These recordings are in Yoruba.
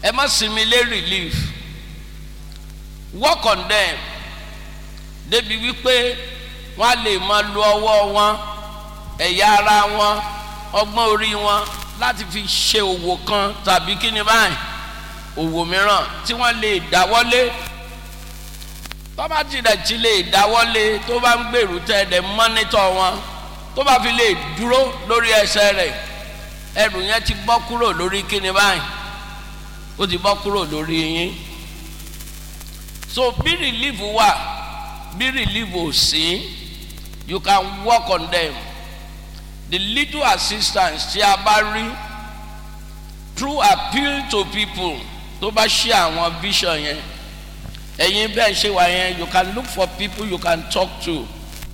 ẹ má sinmi lé relief work on them débi wípé wọ́n á lè máa lo ọwọ́ wọn ẹ̀yà ara wọn ọgbọ́n orí wọn láti fi ṣe òwò kan tàbí kí ni báyìí òwò mìíràn tí wọ́n lè dáwọ́lé tó bá tilẹ̀ ti lè dáwọ́lé tó bá ń gbèrú tẹ̀lé mọ́nítọ̀ wọn tó bá fi lè dúró lórí ẹsẹ̀ rẹ̀ ẹrù yẹn ti bọ́ kúrò lórí kí ni báyìí ó ti bọ́ kúrò lórí yín so bí relief wà bí relief ò sí you can work on them the little assistance tí a bá rí through appeal to people tó bá ṣe àwọn vision yẹn ẹ̀yin bẹ́ẹ̀ ṣe wà yẹn you can look for people you can talk to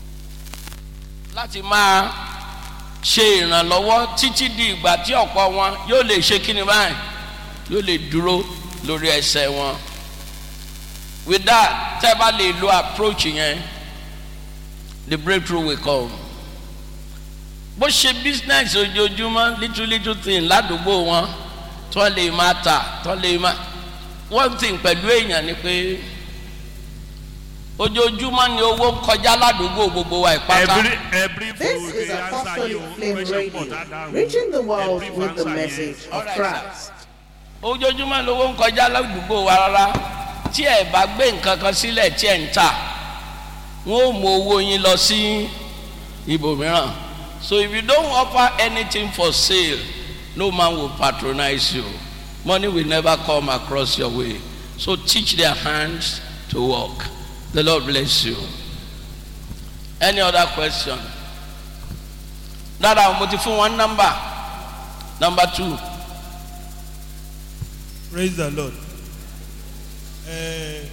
láti máa ṣe ìrànlọ́wọ́ títí di ìgbà tí ọ̀pọ̀ wọn yóò lè ṣe kíni báyìí yóò lè dúró lórí ẹsẹ̀ wọn with that tẹ́ bá lè lo approach yẹn the breakthrough will come bó ṣe business ojoojúmọ́ little little thing ládùúgbò wọn tó lè máa tà tó lè máa one thing pẹ̀lú èèyàn ni pé ojoojúmọ́ ni owó ń kọjá ládùúgbò gbogbo wa ìpátá Every every This food is they answer Apostolic you Flame question for Radio, that down. reaching the world Every with the answer message yes. of Alright, sir. Christ. ojoojúmọ́ lówó ń kọjá ládùúgbò wa rárá tí ẹ bá gbé nǹkan kan sílẹ̀ tí ẹ ń tà wọ́n ó mú owó yín lọ sí ibòmíràn so if you don't offer anything for sale no man will patronize you money will never come across your way so teach their hands to work the lord bless you any other question dáadáa mo ti fún wọn nọmba number two. Praise the Lord. Uh,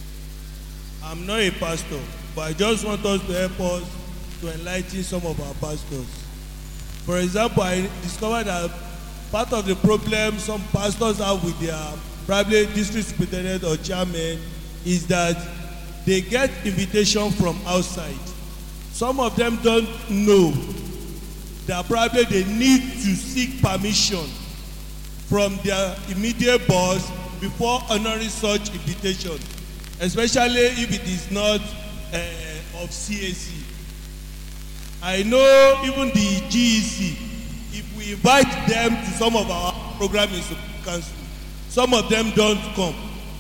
I'm not a pastor, but I just want us to help us to enlighten some of our pastors. For example, I discovered that part of the problem some pastors have with their probably district superintendent or chairman is that they get invitation from outside. Some of them don't know that probably they need to seek permission from their immediate boss before honouring such invitation especially if it is not uh, of CAC. I know even the GEC if we invite them to some of our program in council some of them don't come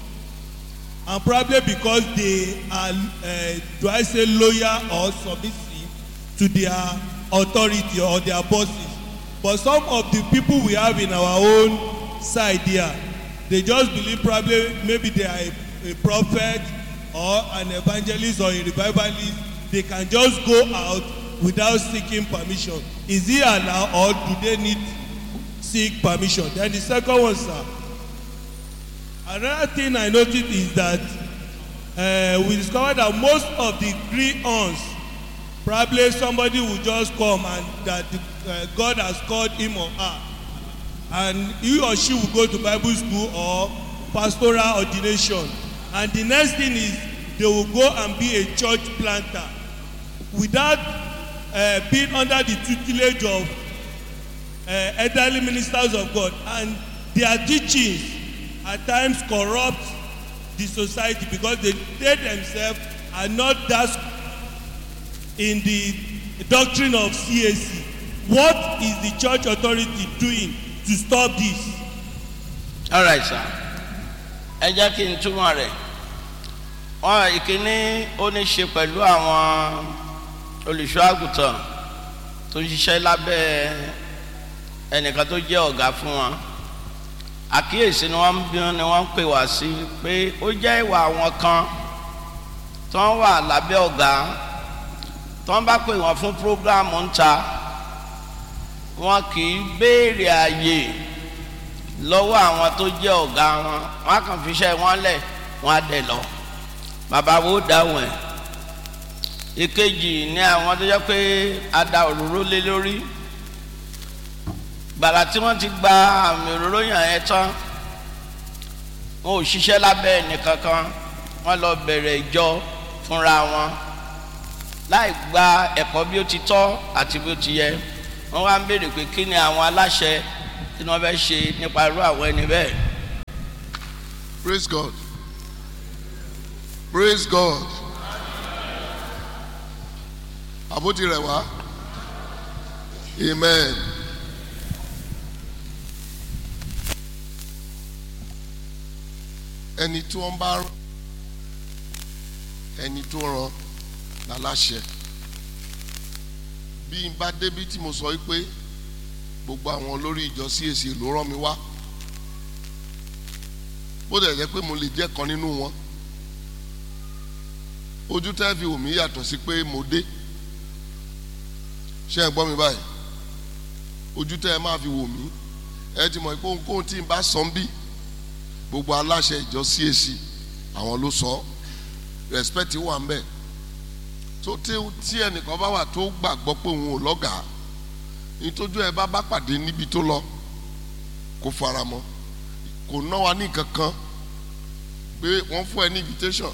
and probably because they are uh, do I say loyal or submissive to their authority or their bosses but some of the people we have in our own side here they just believe probably maybe they are a, a prophet or an evangelist or a revivalist they can just go out without seeking permission is it allowed or do they need seek permission then the second one sir another thing i noticed is that uh, we discovered that most of the gree-ons probably somebody will just come and that the, uh, God has called him or her and he or she will go to Bible school or pastoral ordination and the next thing is they will go and be a church planter without uh, being under the tutelage of uh, elderly ministers of God and their teachings at times corrupt the society because they they themselves are not that in the doctrine of CAC what is the church authority doing to stop this. all right sir ẹ jẹ́ kí n túmọ̀ rẹ̀ wọ́n ìkíní ó ní ṣe pẹ̀lú àwọn olùṣọ́ àgùntàn tó ń ṣiṣẹ́ lábẹ́ ẹnìkan tó jẹ́ ọ̀gá fún wọn àkíyèsí ni wọ́n ń bí ni wọ́n ń pè wá sí pé ó jẹ́ ìwà àwọn kan tó ń wà lábẹ́ ọ̀gá tó ń bá pè wọ́n fún prógráàmù ń ta wọn kì í béèrè àyè lọ́wọ́ àwọn tó jẹ́ ọ̀gá wọn wọn á kàn fi iṣẹ́ wọn lẹ̀ wọn á dẹ̀ lọ bàbá wo dáhùn ẹ̀ ìkejì ní àwọn tó jẹ́ pé a da òróró lé lórí gbàrà tí wọ́n ti gba àmì òróró yàn ẹ́ tán wọn ò ṣiṣẹ́ lábẹ́ ẹnìkankan wọ́n lọ bẹ̀rẹ̀ ìjọ fúnra wọn láì gba ẹ̀kọ́ bí ó ti tọ́ àti bí ó ti yẹ wọ́n wá ń béèrè pé kí ni àwọn aláṣẹ tí wọ́n fẹ́ ṣe nípa irú àwọn ẹni bẹ́ẹ̀ praise God praise God àbótí rẹ̀ wá amen. ẹni tí wọ́n bá rán ẹni tó rán láláṣẹ bí n bá débi tí mo sọ pé gbogbo àwọn olórí ìjọ CAC ló rán mi wá bó dẹ̀ jẹ́ pé mo lè jẹ́ kan nínú wọn ojú tẹ́ fi wò mí yàtọ̀ sí pé mo dé ṣé ẹ gbọ́ mi báyìí ojú tẹ́ ẹ máa fi wò mí ẹ ti mọ̀ pé ohunkóhun tí n bá sọ ń bí gbogbo aláṣẹ ìjọ CAC àwọn ló sọ respect wà ń bẹ tó tí ẹnìkan bá wà tó gbàgbọ́ pé òun ò lọ́gàá nítorí ẹ bá bá pàdé níbi tó lọ kó fara mọ́ kò ná wa ní kankan pé wọ́n fún ẹ ní invitation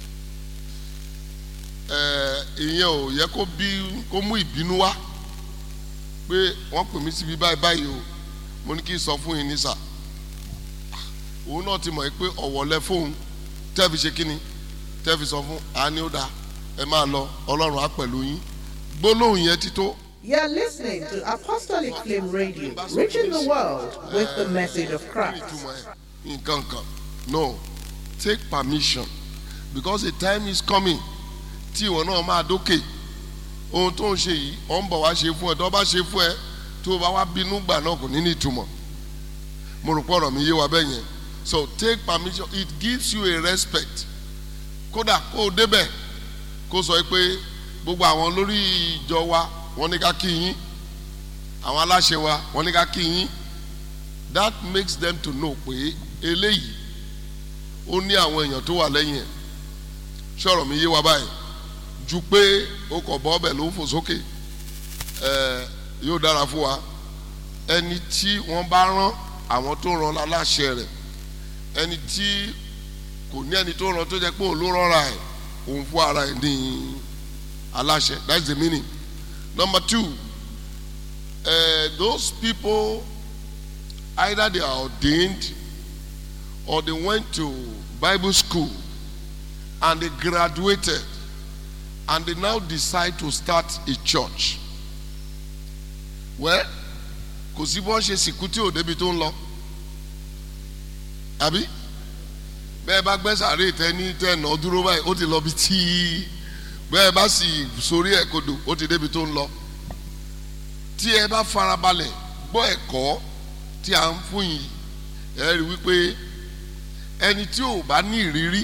ẹ ìyẹn ò yẹ kó bí kó mú ìbínú wá pé wọ́n pè mí síbi báyìí báyìí o mo ní kí n sọ fún yín ní sà òun náà ti mọ̀ pé ọ̀wọ̀ lẹ fóun tẹ́ fi ṣe kíni tẹ́ fi sọ fún àání ó dáa ẹ máa lọ ọlọ́run á pẹ̀lú yín gbólóhùn yẹn ti tó. You're listening to Apostolic Flame Radio, reaching the world with the message of Christ. nǹkan kan no take permission because a time is coming tí ìwọ náà máa dókè ohun tó ń ṣe yìí ọ̀ ń bọ̀ wá ṣe fún ẹ tó bá ṣe fún ẹ tó o bá wá bínú gbà náà kò ní ní ìtumọ̀ mo rò pọ̀ ọ̀rọ̀ mi yé wa bẹ́ẹ̀ yẹn so take permission it gives you a respect kódà kó o débẹ̀ kó sọ pé gbogbo àwọn lórí ìjọ wa wọ́n ní ká kí yín àwọn aláṣẹ wa wọ́n ní ká kí yín that makes them to know pé eléyìí ó ní àwọn èèyàn tó wà lẹ́yìn ẹ̀ ṣọ̀rọ̀ mi yé wa báyìí ju pé o kò bọ́ ọbẹ̀ ló ń fò sókè ẹ̀ yóò dára fún wa ẹni tí wọ́n bá rán àwọn tó rán aláṣẹ rẹ̀ ẹni tí kò ní ẹni tó rán tó jẹ́ pé òun ló rọra ẹ̀ òun fún ara ẹ̀ ní aláṣẹ that's the meaning number two uh, those people either they are ordained or they went to Bible school and they graduated and they now decide to start a church well kò sí bọ́n ṣe sìnkú tí ò débi tó ń lọ àbí bẹ́ẹ̀ bá gbẹ́ sàárè tẹ́ni tẹ́nà dúró báyìí ó ti lọ bí tí bẹ́ẹ̀ bá sì sórí ẹ̀ kodò ó ti débi tó ń lọ tí ẹ bá farabalẹ̀ gbọ́ ẹ̀kọ́ tí a ń fún yìí ẹ rí wípé ẹni tí ò bá ní ìrírí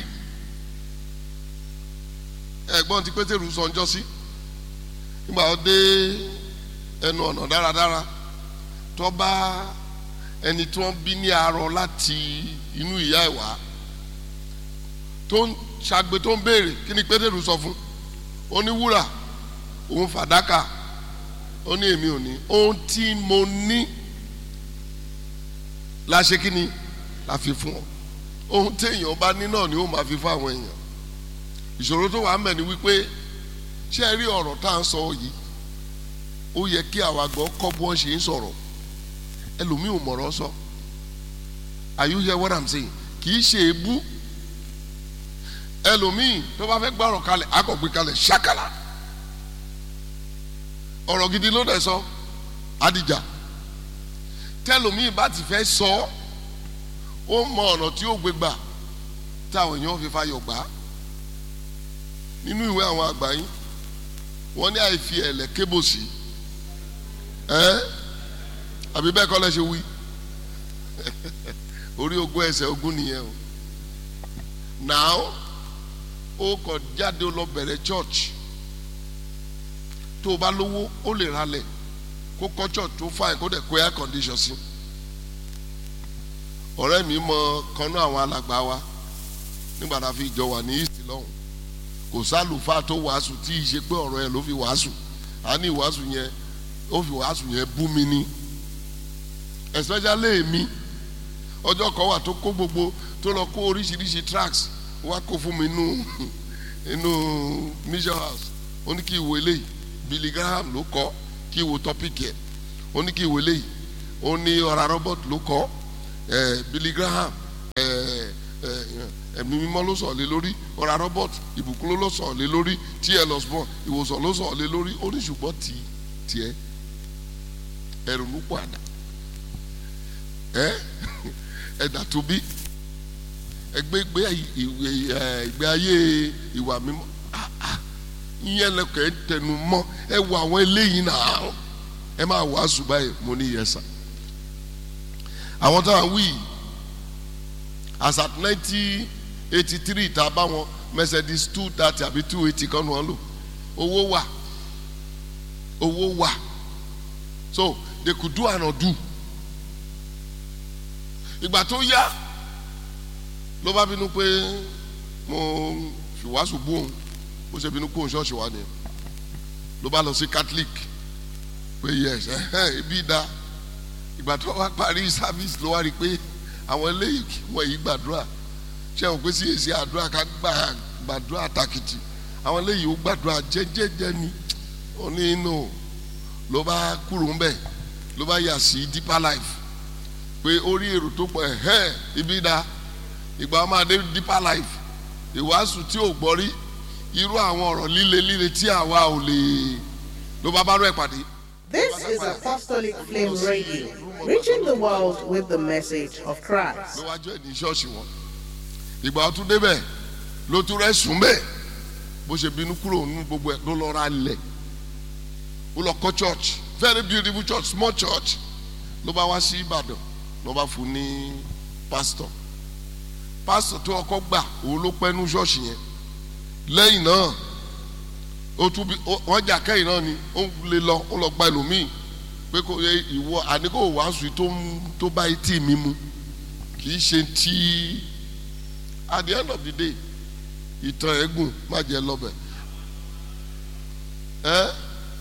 ẹ̀gbọ́n tí pétérù sọ ń jọ sí nígbà ó dé ẹnu ọ̀nà dáradára tó bá ẹni tí wọ́n bí ní arọ láti inú ìyá ẹ̀ wá tó ń ṣàgbé tó ń béèrè kí ni pétérù sọ fún ó ní wúrà òun fàdákà ó ní èmi ò ní ohun tí mo ní la ṣe kí ni la fi fún ọ ohun téèyàn bá ní náà ni ó máa fi fún àwọn èèyàn ìṣòro tó wà ń bẹ̀ ni wípé ṣé ẹ rí ọ̀rọ̀ tá à ń sọ yìí ó yẹ kí àwa gbọ́ kọ́ bí wọ́n ṣe ń sọ̀rọ̀ ẹlòmíì ò mọ̀rọ̀ sọ are you hear what I'm saying kì í ṣe ebú ẹlòmíì tó bá fẹ́ gbọ́rọ̀ kalẹ̀ akọ̀gbé kalẹ̀ ṣàkàlà ọ̀rọ̀ gidi ló dẹ̀ sọ adìjà tẹlòmíì bá ti fẹ́ sọ ó mọ ọ̀nà tí ó gbé gbà táwọn èèyàn fi fayọ̀ gbà nínú ìwé àwọn àgbà yín wọ́n ní àìfi ẹ̀lẹ̀ kébòsì ẹ́ àbí bẹ́ẹ̀ kọ́ lẹ́ ṣe wí orí ogún ẹsẹ̀ ogún nìyẹn o now ó kọ jáde ó lọ bẹ̀rẹ̀ church tó o bá lówó ó lè ralẹ̀ kó kọ́ church tó fine kó dẹ̀ kó air condition sí ọ̀rẹ́ mi mọ kanú àwọn alàgbà wa nígbà tá a fi jọ wà ní east lọ́hùn kò sálùfáà tó wàásù tí ì ṣe pé ọ̀rọ̀ ẹ̀ ló fi wàásù a ní ìwàásù yẹn ó fi wàásù yẹn bú mi ní especially èmi ọjọ́ kan wà tó kó gbogbo tó lọ kó oríṣiríṣi tracks wá kó fún mi inú inú mission house ó ní kí ìwé eléyìí Billy Graham ló kọ kí ìwé topic yẹ ó ní kí ìwé eléyìí ó ní ọ̀rá Robert ló kọ eh, Billy Graham eh, eh, ẹ̀mí mímọ́ ló sọ̀ lé lórí ọ̀rá robert ìbùkún ló sọ̀ lé lórí tí ẹ lọ sọ ìwòsàn ló sọ̀ lé lórí ó ní ṣùgbọ́n tì tiẹ̀ ẹ̀rù ló pọ̀ àdá ẹ ẹ̀dà tó bí ẹgbẹ́ ìgbé ìgbé ayé ìwà mímọ́ ah, ah, ìyẹn lẹkọọ ẹ tẹnu mọ́ ẹ wọ àwọn eléyìí náà ẹ máa wàásù báyìí mo ní yẹsà àwọn táwọn wí as at nineteen eighty three tá a bá wọn mercedes two thirty àbí two eighty kan wọn lò owó wà owó wà so they could do and undo ìgbà tó yá ló bá bínú pé mo fìwàásù bú òun bó ṣe bínú kó òun ṣọ́ọ̀ṣì wa nìyẹn ló bá lọ sí catholic pé yes ẹhẹn ibi da ìgbà tó wá parí service ló wá rí i pé àwọn eléyìí wọ́n yìí gbàdúrà ṣé àwọn pé sí èsì àdúrà ká gbà gbàdúrà takìtì àwọn eléyìí ó gbàdúrà jẹ́jẹ́jẹ́ ni ó ní inú ló bá kúrò ń bẹ̀ ló bá yà sí deeper life pé orí èrò tó pọ̀ ẹ̀hẹ́n ibi da ìgbà wọn máa dé deeper life ìwàásù tí ò gbọ́ rí irú àwọn ọ̀rọ̀ líle líle tí àwa ò lè ló bá bá rẹ̀ pàdé. This is Apostolic Flame Radio, reaching the world with the message of Christ. ló wá jọ ní ṣọ́ọ̀ṣì wọn ìgbà ọtún débẹ̀ ló tún rẹ̀ sùn bẹ́ẹ̀ bó ṣe bínú kúrò nínú gbogbo ẹ̀ ló lọ ra lẹ̀ ó lọ kọ́ church very beautiful church small church ló bá wá sí Ìbàdàn ló bá fún ní pastor pastor tó ọkọ gbà òun ló pẹ́ nú ṣọ́ọ̀ṣì yẹn lẹ́yìn náà ó tún bí wọ́n jà kẹ́yìn náà ni ó lè lọ ó lọ gba ẹlòmíì pé kò yẹ ìwọ àníkò wàásù tó ń tó bá etí mi mu kì í ṣe tí at the end of the day ìtàn ẹ̀gùn má jẹ́ lọ́bẹ̀ ẹ́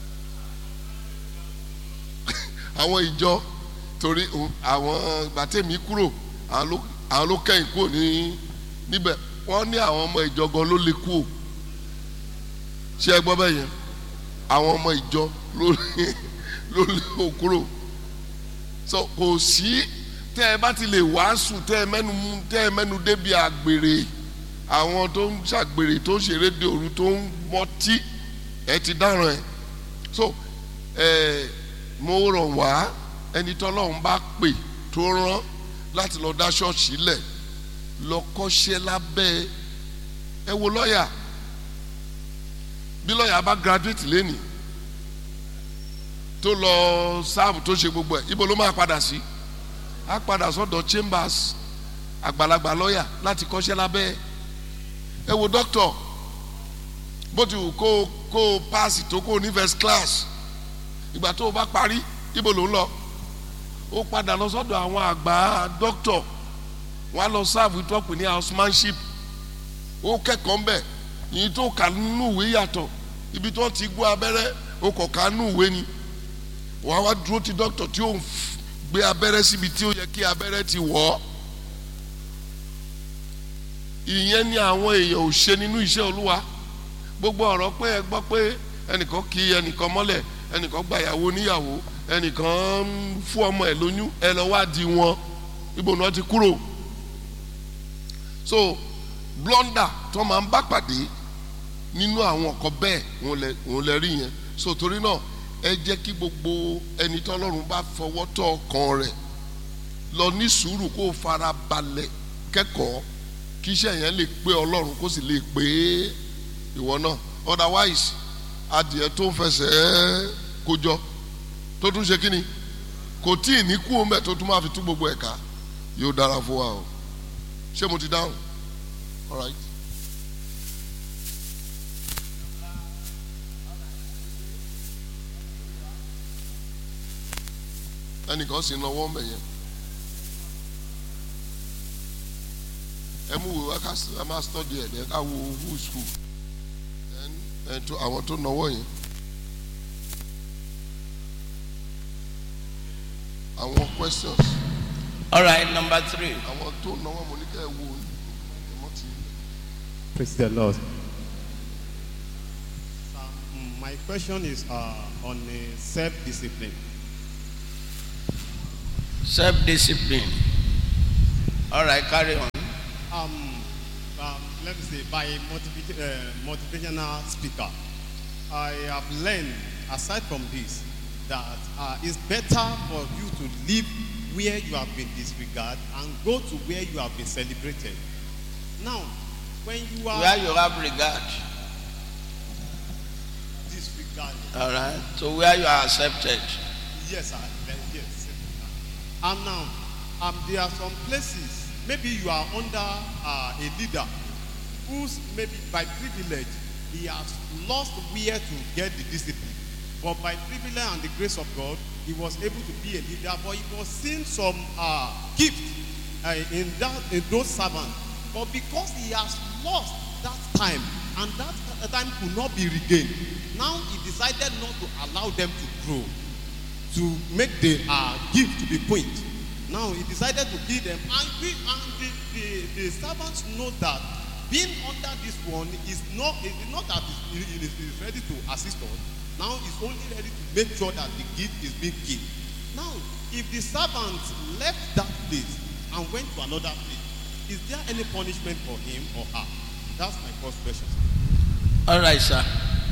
àwọn ìjọ torí àwọn gbàtẹ́mi kúrò àwọn ló àwọn ló kẹ́yìn kúrò ní níbẹ̀ wọ́n ní àwọn ọmọ ìjọ gan ló lè kú o ṣé ẹ gbọ́ bẹ́ẹ̀ yẹn àwọn ọmọ ìjọ ló lè ló lè kó kúrò so kò sí tẹ́ ẹ bá ti lè wàásù tẹ́ ẹ mẹ́nu mú tẹ́ ẹ mẹ́nu débi àgbèrè àwọn tó ń ṣàgbèrè tó ń ṣeré de òru tó ń mọtí ẹ ti dáràn ẹ so ẹ mo rọ̀ wá ẹni tọ́lọ́run bá pè tó rán láti lọ dá ṣọ́ọ̀ṣì lẹ̀ lọ kọ́ṣẹ́ lábẹ́ ẹ wo lọ́ọ̀yà bí lọ́ọ̀yà bá graduate lẹ́nìí tó lọ sáàbù tó ṣe gbogbo ẹ̀ ibo ló máa padà sí á padà sọ́dọ̀ chambers àgbàlagbà lọ́ọ̀yà láti kọ́ṣẹ́ lábẹ́ ẹ wo doctor bó ti wù kó kó paasi tó kó ní first class ìgbà tó o bá parí ibo ló ń lọ ó padà lọ sọ́dọ̀ àwọn àgbà doctor wọ́n á lọ sáàbù ìtọ́pù ní housemanship ó kẹ́kọ̀ọ́ ń bẹ̀ yìí tó kà nínú ìwé yàtọ̀ ibi tó ti gbọ́ abẹ́rẹ́ ó kọ̀ ká nínú ìwé ni wọ́n á wá dúró ti doctor tí ó ń gbé abẹ́rẹ́ síbi tí ó yẹ kí abẹ́rẹ́ ti wọ̀ ọ́ ìyẹn ni àwọn èèyàn ò ṣe nínú iṣẹ́ olúwa gbogbo ọ̀rọ̀ pé ẹ gbọ́ pé ẹnìkan kì í ẹnìkan mọ́lẹ̀ ẹnìkan gbàyàwó níyàwó ẹnìkan ń fún ọmọ ẹ lóyún ẹ lọ wá di wọn ibo ni wọn ti kúrò so blunder tó máa ń bá pàdé nínú àwọn ọkọ bẹ́ẹ̀ òun lè rí yẹn so torí náà ẹ jẹ́ kí gbogbo ẹni tọ́lọ́run bá fọwọ́ tọ́ ọkàn rẹ̀ lọ ní sùúrù kó fara balẹ̀ kẹ́kọ̀ọ́ kí iṣẹ́ yẹn lè pé ọlọ́run kó sì lè pé ìwọ náà otherwise adìẹ tó ń fẹsẹ̀ kójọ tó tún ṣe kíni kò tí ì ní kú omi ẹ̀ tó tún máa fi tú gbogbo ẹ̀ka yóò dára fún wa o ṣé mo ti dáhùn all right. ẹnìkan sì ń lọ́wọ́ mẹ́ yẹn ẹ mú wo wákàtí ẹ máa study ẹ̀ ẹ ká wo who school ẹ tó àwọn tó nọwọ́ yẹn. àwọn questions. all right number three. àwọn tó náwó mo ní kẹ́ ẹ wo ọmọ tí. Praise the Lord. Um, my question is uh, on uh, self-discipline. self discipline all right carry on. Um, um, let me say, by a motiva- uh, motivational speaker. I have learned, aside from this, that uh, it's better for you to live where you have been disregarded and go to where you have been celebrated. Now, when you are where you have regard disregarded, all right so where you are accepted yes, I, yes. And now, um, there are some places, maybe you are under uh, a leader who's maybe by privilege, he has lost where to get the discipline. But by privilege and the grace of God, he was able to be a leader, but he was seeing some uh, gift uh, in, that, in those servants. But because he has lost that time, and that time could not be regained, now he decided not to allow them to grow to make the uh, gift to be point. Now he decided to give them, and, we, and the, the, the servants know that being under this one is not is not that he is, is ready to assist us. Now he's only ready to make sure that the gift is being given. Now, if the servants left that place and went to another place, is there any punishment for him or her? That's my first question. all right sir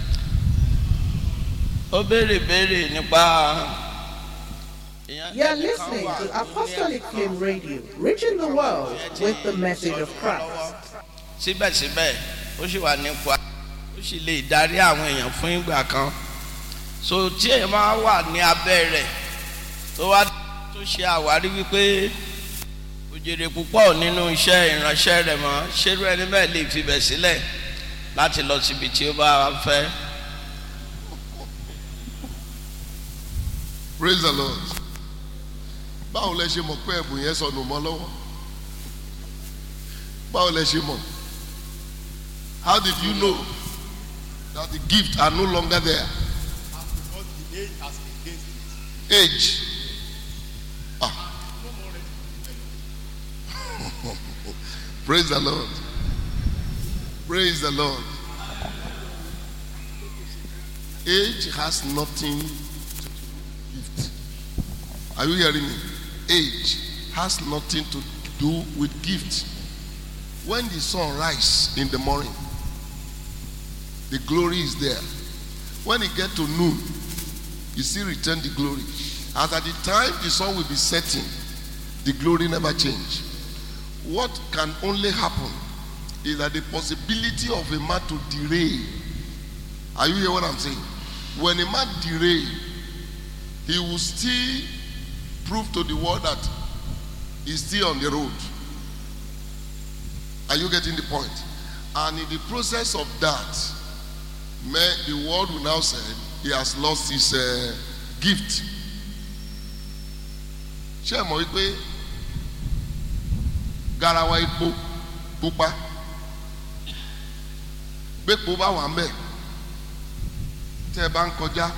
ó béèrè béèrè nípa. èèyàn- You're ẹnìkan listening wà to tó ní Apostolic ẹ̀kọ́ Flame Radio, reaching the world with the message of Christ. síbẹ̀síbẹ̀ ó sì wà nípa ó sì lè darí àwọn èèyàn fún ìgbà kan so tí èèyàn máa wà ní abẹ́ rẹ̀ tó wá tó ṣe àwárí wípé òjèrè púpọ̀ nínú iṣẹ́ ìránṣẹ́ rẹ̀ mọ́ ṣerú ẹni bẹ́ẹ̀ lè fibẹ̀ sílẹ̀ láti lọ síbi tí ó bá fẹ́. praise the lord báwo lẹ ṣe mọ̀ pé ẹ̀bùn yẹn sọnù mọ́ lọ́wọ́ báwo lẹ ṣe mọ̀ how did you know that the gift are no longer there Because the age has against it. age ah praise the lord praise the lord age has nothing to do with gift are you hearing me age has nothing to do with gift when the sun rise in the morning the glory is there when it get to noon you still return the glory as at the time the sun will be setting the glory never change what can only happen is that the possibility of a man to derail are you hear what i'm saying when a man derail he will still prove to the world that he's still on the road are you getting the point and in the process of that man the world will now say he has lost his uh, gift ṣé ẹ mọ̀ wípé garawa epo pupa gbépo bá wà mbẹ tẹ ẹ bá ń kọjá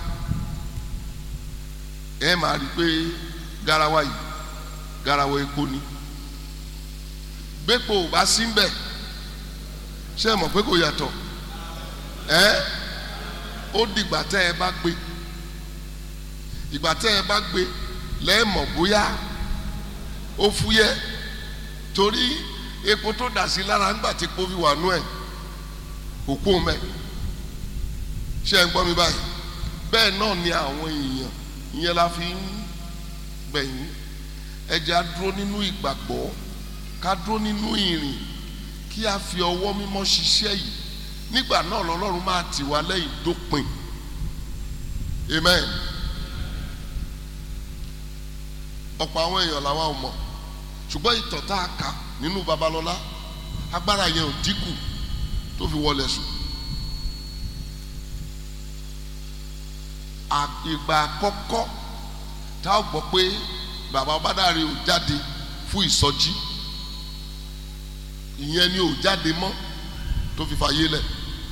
ẹ máa rí i pé garawa yìí garawa epo ni gbépo ò bá sí mbẹ ṣé ẹ mọ̀ pé kò yàtọ̀ ẹ ó dìgbà tẹ ẹ bá gbé ìgbà tẹ ẹ bá gbé lẹ́ẹ̀mọ̀ bóyá ó fúyẹ́ torí epo tó dà sí lára ńgbà tí epo fi wà nú ẹ̀ kò kó mẹ́ ṣé ẹ ń gbọ́ mi báyìí bẹ́ẹ̀ náà ni àwọn èèyàn ìyẹn la fi ń gbẹ̀yìn ẹja dúró nínú ìgbàgbọ́ ká dúró nínú ìrìn kí a fi ọwọ́ mímọ́ ṣiṣẹ́ yìí nígbà náà lọ́lọ́run máa tì wá lẹ́yìn dópin amen. ọ̀pọ̀ àwọn èèyàn làwa ò mọ̀ ṣùgbọ́n ìtàn tá a kà nínú babalọ́lá agbára yẹn ò dínkù tó fi wọlé sùn. ìgbà àkọ́kọ́ tá a gbọ́ pé bàbá ọbádàrí ò jáde fún ìsọjí ìyẹn ni ò jáde mọ́ tó fi fàyè lẹ̀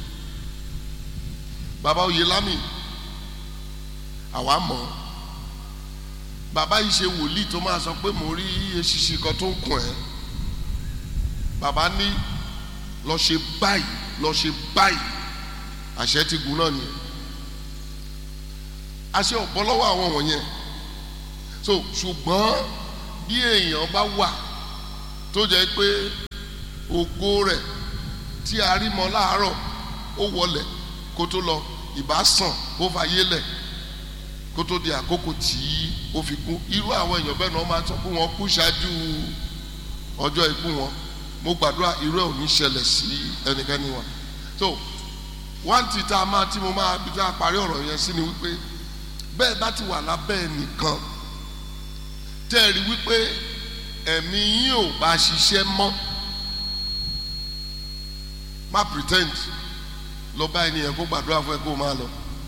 bàbá oyèlámì àwa mọ̀ ọ́ bàbá yìí ṣe wòlíì tó máa sọ pé mo rí eṣiṣi kan tó ń kùn ẹ́ bàbá ní lọ ṣe báyìí lọ ṣe báyìí àṣẹ ti gùn náà nìyẹn àṣẹ ọ̀bọ lọ́wọ́ àwọn wọ̀nyẹn so ṣùgbọ́n bí èèyàn bá wà tó jẹ́ pé ògo rẹ̀ tí a rí mọ láàárọ̀ ó wọlẹ̀ kó tó lọ ìbá sàn ó fàyè lẹ̀ kó tó di àkókò tí ó fi kú irú àwọn èèyàn bẹ́ẹ̀ náà máa sọ pé wọ́n kú ṣáájú ọjọ́ ikú wọn mo gbàdúrà irú ẹ̀ ò ní ṣẹlẹ̀ sí ẹnikẹ́ni wa so wọ́n ti tá a máa tí mo máa bí tá a parí ọ̀rọ̀ yẹn sí ni wípé bẹ́ẹ̀ bá ti wà lábẹ́ ẹnìkan tẹ́ ẹ rí wípé ẹ̀mí yín ò bá ṣiṣẹ́ mọ́ má pretend lọ bá ènìyàn kó gbàdúrà fún ẹ kó máa lọ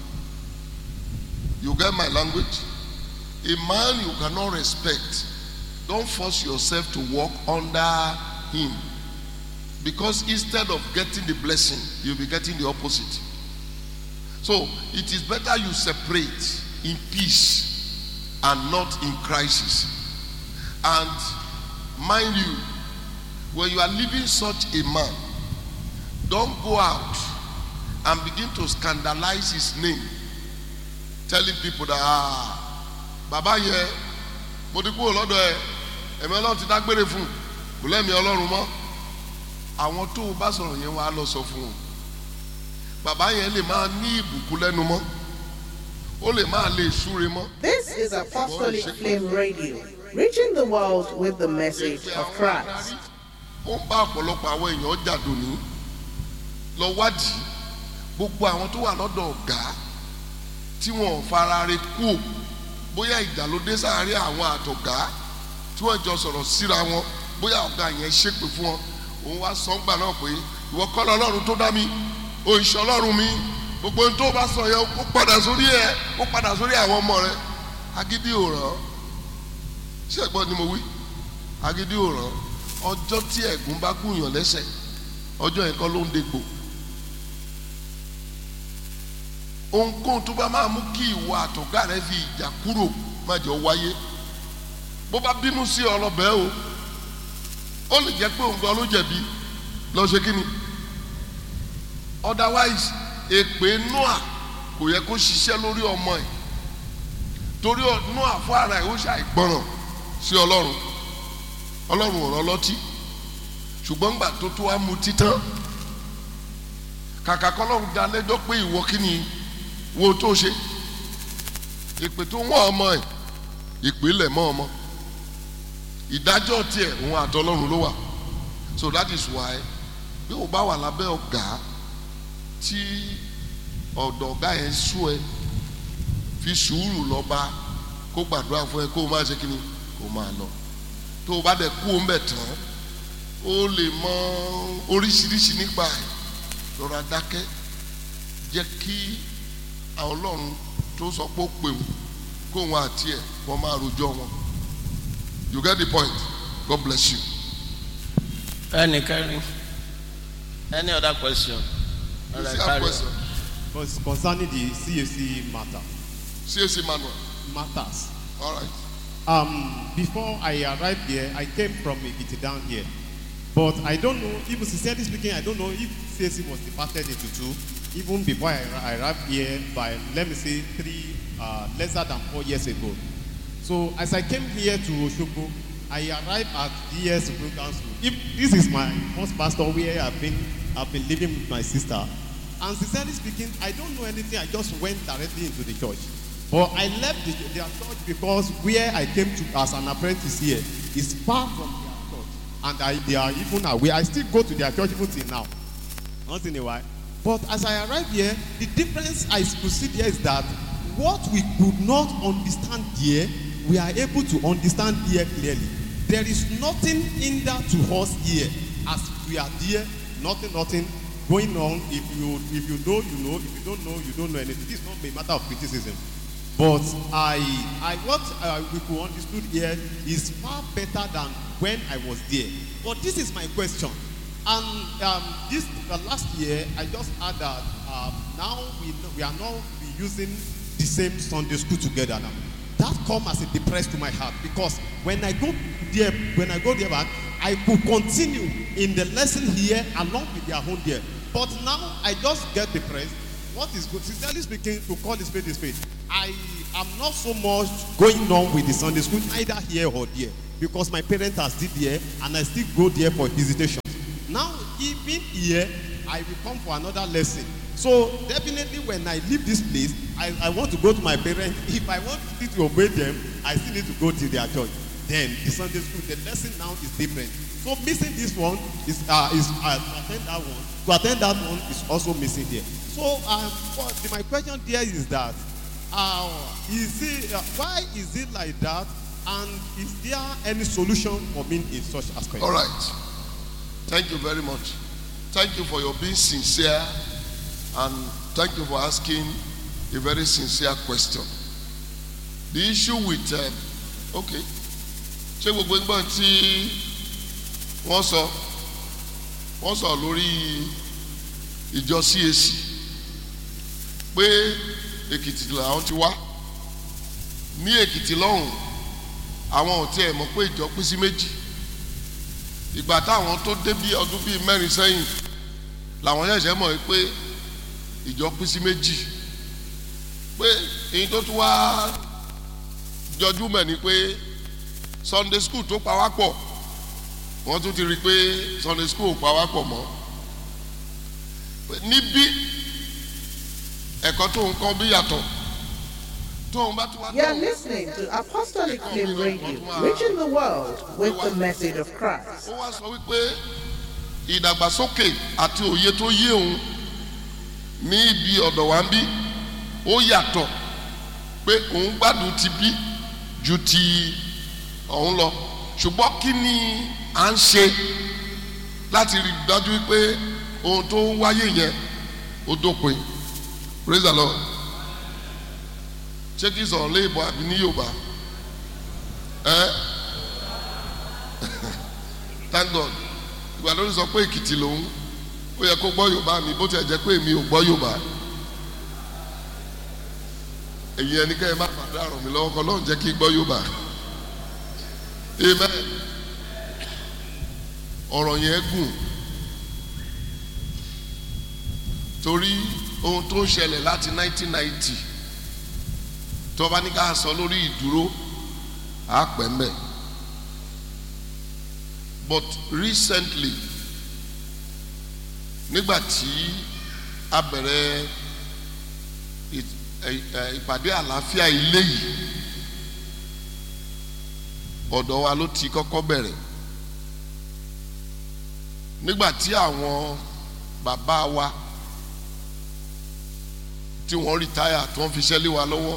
you get my language a man you cannot respect don't force yourself to walk under him because instead of getting the blessing you'll be getting the opposite so it is better you separate in peace and not in crisis and mind you when you are leaving such a man don't go out and begin to scandalize his name telling people that ah bàbá yẹ mo ti kúrò lọ́dọ̀ ẹ ẹ̀mí ọlọ́run ti dágbére fún kò lẹ́mìí ọlọ́run mọ́ àwọn tó o bá sọ̀rọ̀ yẹn wàá lọ sọ fún wọn bàbá yẹn lè máa ní ìbùkún lẹ́nu mọ́ ó lè máa lè súre mọ́. This is Apostolic Flame Radio, reaching the world with the message of Christ. ó ń bá ọ̀pọ̀lọpọ̀ àwọn èèyàn jàdùn ní lọ wádìí gbogbo àwọn tó wà lọ́dọ̀ ọ̀gá tí wọn ò fara re kú ò bóyá ìjà ló dé sáàárín àwọn àtọ̀gá tí wọ́n jọ sọ̀rọ̀ síra wọn bóyá ọ̀gá yẹn ṣépè fún wọn òun wá sọ́ngbà náà pé ìwọ kọ́ lọ ọlọ́run tó dá mi òǹṣẹ́ ọlọ́run mi gbogbo ohun tó bá sọ yẹn ó padà sórí ẹ ó padà sórí àwọn ọmọ rẹ agídí ò ràn ṣé ẹ̀gbọ́n ni mo wí agídí ò ràn ọjọ́ tí ẹ̀gún bá gùnyàn lẹ́sẹ̀ ọjọ́ yẹn kọ́ ló ń degbò ohunkóhun tó bá máa mú kí ìwọ àtọ̀gá rẹ fi ìjà kúrò má jọ wáyé bó bá bínú sí ọlọ́bẹ̀ o ó lè jẹ́ pé òun gan ló jẹ̀bi lọ ṣe kí ni otherwise èpè noah kò yẹ kó ṣiṣẹ́ lórí ọmọ ẹ̀ torí noah fún ara ẹ̀ ó ṣàìgbọràn sí ọlọ́run ọlọ́run ò rán lọ́tí ṣùgbọ́n gbà tó tó wá mu títán kàkà kọ́lọ́run dá lẹ́jọ́ pé ìwọ kí ni wo tó ṣe ìpè tó wọ́n ọmọ ẹ̀ ìpìlẹ̀ mọ́ ọmọ ìdájọ́ tiẹ̀ òun àtọlọ́run ló wà so that is why bí o bá wà lábẹ́ ọ̀gá tí ọ̀dọ̀ ọ̀gá yẹn sú ẹ fi sùúrù lọ bá kó gbàdúrà fún ẹ kó o máa ṣe kí ni kó o máa lọ tó o bá dẹ̀ kú o ń bẹ̀ tán o lè mọ oríṣiríṣi nípa ẹ̀ lọ́ra dákẹ́ jẹ́ kí àwọn ọlọ́run tó sọ pé ó pè wọ́n kó wọn àti ẹ̀ wọ́n máa rojọ́ wọn you get the point God bless you. Any carry? Any other question? You All right, still have carry on. question? Cons- Concerning the CAC matter, CAC manual matters. all right Um, before I arrived here, I came from Ekiti down here. But I don't know, even sincerely speaking, I don't know if CAC was divided into two, even before I, arri- I arrived here by, let me say, three, uh, lesser than four years ago. So as I came here to Oshogbo, I arrived at DS Supreme Council. If this is my first pastor where I've been, I've been living with my sister. And sincerely speaking, I don't know anything. I just went directly into the church. But I left the, their church because where I came to as an apprentice here is far from their church. And I, they are even aware. I still go to their church even till now. Once in a while. But as I arrived here, the difference I could see there is that what we could not understand here, we are able to understand here clearly. There is nothing hinder to us here as we are there, nothing, nothing going on. If you if you know, you know. If you don't know, you don't know anything. This is not a matter of criticism. But I, I what uh, we could understood here is far better than when I was there. But this is my question. And um, this uh, last year, I just heard that um, now we know, we are now be using the same Sunday school together now. That come as a depress to my heart because when I go there, when I go there back, I could continue in the lesson here along with their own there. But now I just get depressed. What is good? Sincerely speaking, to call this spade a spade, I am not so much going on with the Sunday school, either here or there, because my parents are still there and I still go there for visitation. Now, if leaving here, I will come for another lesson. So definitely when I leave this place, I, I want to go to my parents. If I want still to obey them, I still need to go to their church. Then the Sunday school, the lesson now is different. So missing this one is uh, is uh, to attend that one. To attend that one is also missing there. So um, what, the, my question there is that uh, is it uh, why is it like that? And is there any solution for me in such aspect? All right. Thank you very much. Thank you for your being sincere and thank you for asking a very sincere question. The issue with um, okay ṣé gbogbo ẹgbọ́n tí wọ́n sọ wọ́n sọ lórí ìjọ CAC pé Èkìtì làwọn ti wá ní Èkìtì lọ́hùn àwọn ò tiẹ̀ mọ̀ pé ìjọ pín sí méjì ìgbà táwọn tó dé bí ọdún bíi mẹ́rin sẹ́yìn làwọn ṣẹ̀ṣẹ̀ mọ̀ pé ìjọ pín sí méjì pé èyí tó tún wá jọjú mẹ́ ni pé Sunday school tó pa wá pọ̀ wọ́n tún ti rí i pé Sunday school ò pa wá pọ̀ mọ́ níbí ẹ̀kọ́ tó ń kọ́ bí yàtọ̀ tóun bá tún wá. You're listening to Apostolic Flame Radio, reaching the world with the message of Christ. ó wá sọ wípé ìdàgbàsókè àti òye tó yé òun ní ibi ọ̀dọ̀ wa ń bí ó yàtọ̀ pé òun gbádùn ti bí ju ti ọ̀hún lọ ṣùgbọ́n kí ni à ń ṣe láti rí i dájú pé ohun tó ń wáyé yẹn ó dópin praise the lord ṣé kí sọ̀rọ̀ lé ìbọn àbí ní yorùbá ẹ́ thank god ìgbà lórí sọ pé èkìtì lòun ó yẹ kó gbọ́ yorùbá mi bó tiẹ̀ jẹ́ pé èmi ò gbọ́ yorùbá èyí ẹni kẹ́ ẹ má fàdá ràn mí lọ́wọ́ kọ́ lóun jẹ́ kí n gbọ́ yorùbá amen ọ̀rọ̀ yẹn gùn torí ohun tó ń ṣẹlẹ̀ láti 1990 tó bá ní ká sọ lórí ìdúró á pẹ́ mbẹ́ but recently nígbà tí a bẹ̀rẹ̀ ìpàdé àlàáfíà ilé yìí ọ̀dọ̀ wa ló ti kọ́kọ́ bẹ̀rẹ̀ nígbà tí àwọn bàbá wa tí wọ́n rìtáyà tí wọ́n fi ṣẹ́lé wa lọ́wọ́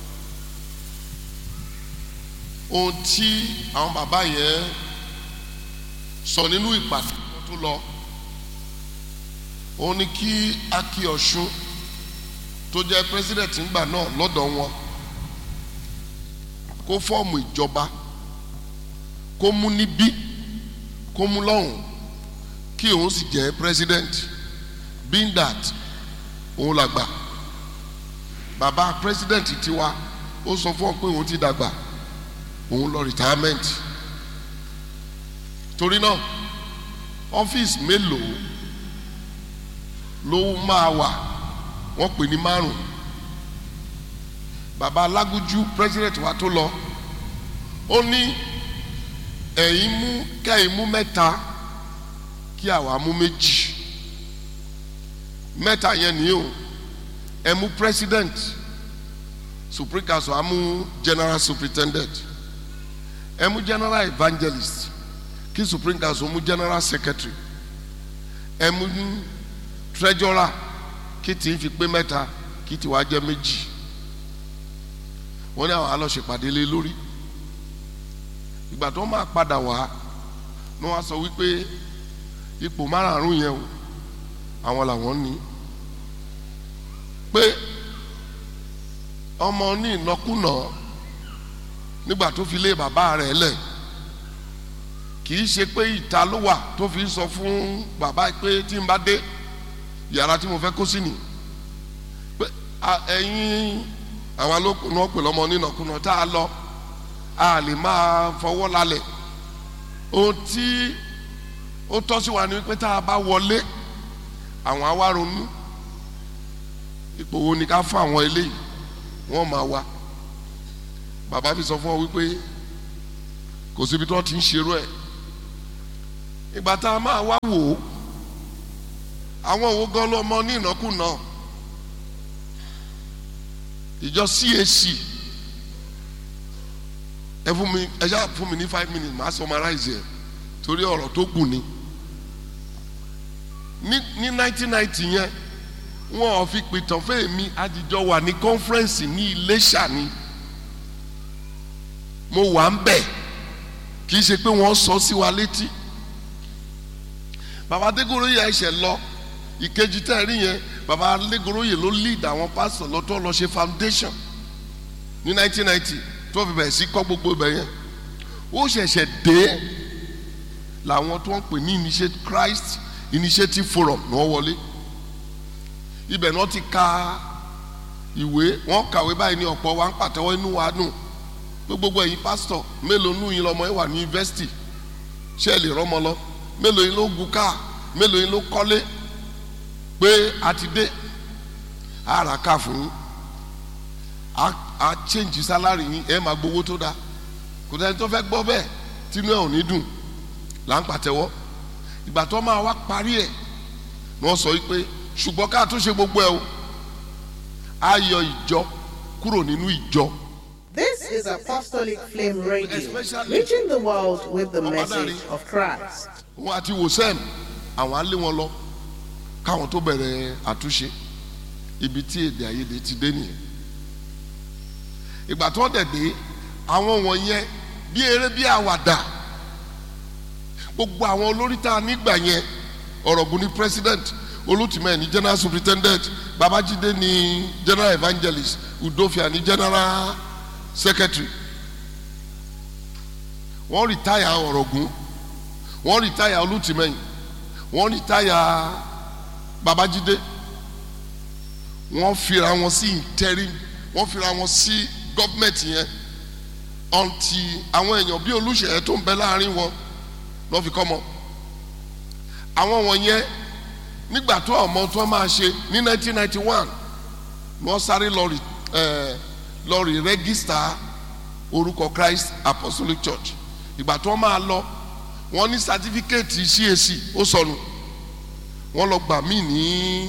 ohun tí àwọn bàbá yẹn sọ nínú ìpàdé wọn tó lọ òun ni kí Aki Ọ̀ṣun tó jẹ́ president ńgbà náà lọ́dọ̀ wọn kó fọ́ọ̀mù ìjọba kó mú níbí kó mú lọ́hùn kí òun sì jẹ́ president being that òun làgbà bàbá president tiwa ó sọ fún ọ pé òun ti dàgbà òun lọ retirement torí náà ọ́fíìsì mélòó ló máa wà wọ́n pè ní márùn bàbá alágúnjú president wa tó lọ ó ní ẹ̀yin mú kẹ́yìn mú mẹ́ta kí àwa mú méjì mẹ́ta yẹn nìyí o ẹ mú president supreme council á mú general superintendent ẹ mú general evangelist kí supreme council mú general secretary ẹ mú treasurer kí tí ń fi pé mẹ́ta kí tí wàá jẹ́ méjì wọ́n ní àwọn alọ́ṣèpàdé lé lórí ìgbà tó máa padà wá ni wọ́n á sọ wípé ipò márààrún yẹn o àwọn làwọn ní pé ọmọ ní ìnákúnà nígbà tó fi lé bàbá rẹ̀ lẹ̀ kì í ṣe pé ìta ló wà tó fi sọ fún bàbá pé tí n bá dé yàrá tí mo fẹ́ kó sí ni pé ẹ̀yin àwọn alókùnrin wọn pè lọ́mọ nínàkúnà tá a lọ a lè máa fọwọ́ lálẹ̀ ohun tí ó tọ́ sí wa ni pé tá a bá wọlé àwọn á wá ronú ipò wo ni ká fún àwọn eléyìí wọ́n máa wá bàbá fi sọ fún ọ wípé kò síbi tí wọ́n ti ń ṣerú ẹ̀ ìgbà tá a máa wá wò ó àwọn òwò gan ló mọ ní ìnákùná ìjọ CAC ẹ fún mi ẹ ṣáà fún mi ní five minutes màá summarize ẹ torí ọ̀rọ̀ tó kù ni ní ní nineteen ninety yẹn wọn ò fi pìtàn fún èmi àdìjọ wà ní conference ní Iléṣà ni mo wà ń bẹ̀ kì í ṣe pé wọ́n sọ sí wa létí bàbá adégoroyè ẹsẹ̀ lọ ìkejì tẹ́ ẹ rí yẹn bàbá adégoroyè ló lead àwọn pásítọ̀ lọ́tọ́ lọ ṣe foundation ní 1990 tó fi bẹ̀rẹ̀ sí kọ́ gbogbo ibẹ̀ yẹn ó ṣẹ̀ṣẹ̀ dé làwọn tó ń pè ní initiate Christ Initiative Forum ní wọ́n wọlé ibẹ̀ náà ti ka ìwé wọ́n kàwé báyìí ní ọ̀pọ̀ wa ń pàtẹ́wọ́ inú wa dùn pé gbogbo ẹ̀yin pásítọ̀ mélòó nù yín lọ́mọ ẹ̀ wà ní yunifásitì ṣé ẹ lè rọ́mọ lọ mélòó yín ló gun káà mélòó yín ló kọ́lé pé a ti dé a rà ká fún yín a a change salary yín ẹ máa gbowó tó dáa kò tẹ́ni tó fẹ́ gbọ́ bẹ́ẹ̀ tínú ẹ̀ ò ní dùn là ń pàtẹ́wọ́ ìgbà tó máa wá parí ẹ̀ ni wọ́n sọ pé ṣùgbọ́n ká tó ṣe gbogbo ẹ̀ o a yọ ìjọ kúrò nínú ìjọ. This is Apostolic Flame Radio, Especially- reaching the world with the message of Christ. wọn àti wòsàn àwọn á lé wọn lọ káwọn tó bẹ̀rẹ̀ àtúnṣe ibi tí èdè àìyedè ti dé nìyẹn ìgbà tó dẹ̀ dé àwọn wọ̀nyẹn bí eré bí àwàdà gbogbo àwọn olórí tá a nígbà yẹn ọ̀rọ̀gùn ní president olùtìmẹ̀ ní general superintendent babájídé ní general evangelist udofia ní general secretary wọ́n rìtáyà ọ̀rọ̀gùn wọ́n rìtáyà olùtìmẹ̀yìn wọ́n rìtáyà babájídé wọ́n fira wọn sí interim wọ́n fira wọn sí gọ́ọ̀mẹ̀ntì yẹn ọ̀ǹtì àwọn èèyàn bíi olùṣèyẹ tó ń bẹ láàrin wọn lọ́ fi kọ́ mọ́ àwọn wọ̀nyẹn nígbà tó ọmọ tó máa ṣe ní 1991 wọ́n sáré lọ rí ẹ̀ lọ rí rẹ́gísítà orúkọ Christ Apostolic Church ìgbà tó máa lọ wọ́n ní sátífíkẹ́ẹ̀tì CAC ó sọnù wọ́n lọ gbà mí ní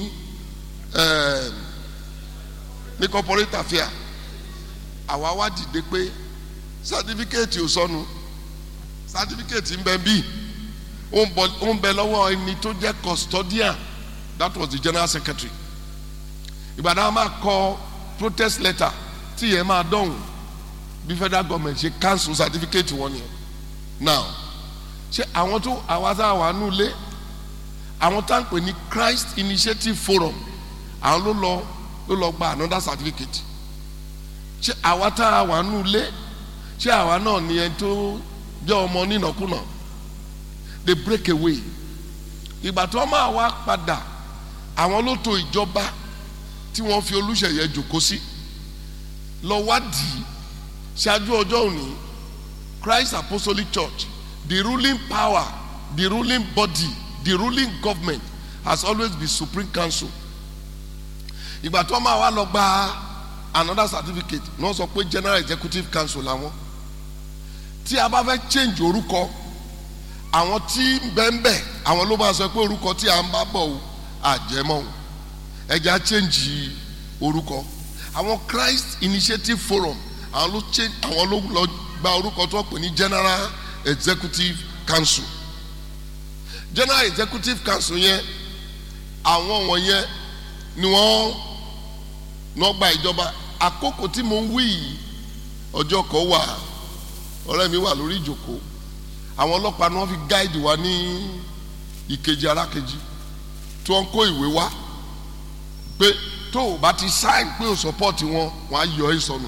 ẹ̀ ní corporate affair àwa wá dìde pé sátífíkẹ́ẹ̀tì ò sọnù sátífíkẹ́ẹ̀tì ń bẹ bíi ó ń bọ ó ń bẹ lọ́wọ́ ẹni tó jẹ́ custodian that was the general secretary ìgbàdàn máa kọ protest letter tí yẹn máa dọ̀hùn bí federal government ṣe cancel certificate wọn yẹn now ṣé àwọn tó àwa tá a wà nù lé àwọn tá à ń pè ní Christ Initiative Forum àwọn ló lọ ló lọ gba another certificate ṣé àwa tá a wà nù lé ṣé àwa náà ni ẹni tó jẹ́ ọmọ nínàkúnà they break away ìgbà tí wọ́n máa wá padà àwọn ló to ìjọba tí wọ́n fi Olúṣèyẹ jòkó sí lọ wádìí ṣáájú ọjọ́ òní Christ Apostolic Church the ruling power the ruling body the ruling government has always been Supreme Council ìgbà tí wọ́n máa wá lọ gba another certificate ní wọ́n sọ pé General Executive Council làwọn tí a bá fẹ́ change orúkọ àwọn tí bẹ́ẹ̀nbẹ́ẹ̀ àwọn ló máa sọ pé orúkọ tí a ń bá bọ̀ o àjẹmọ́ o ẹja change orúkọ àwọn Christ Initiative Forum àwọn ló change àwọn ló lọ gba orúkọ tó pè ní General Executive Council General Executive Council yẹn àwọn wọ̀nyẹn ni wọ́n náà gba ìjọba àkókò tí mo ń wí yìí ọjọ́ kan wà ọ̀rẹ́ mi wà lórí ìjòkó àwọn ọlọ́pàá ni wọ́n fi gáìdì wa ní ìkejì arákejì tí wọ́n kó ìwé wá pé tó o bá ti sáìn pé o sọpọ́ọ̀tì wọn wọ́n á yọ ẹ́ sọnù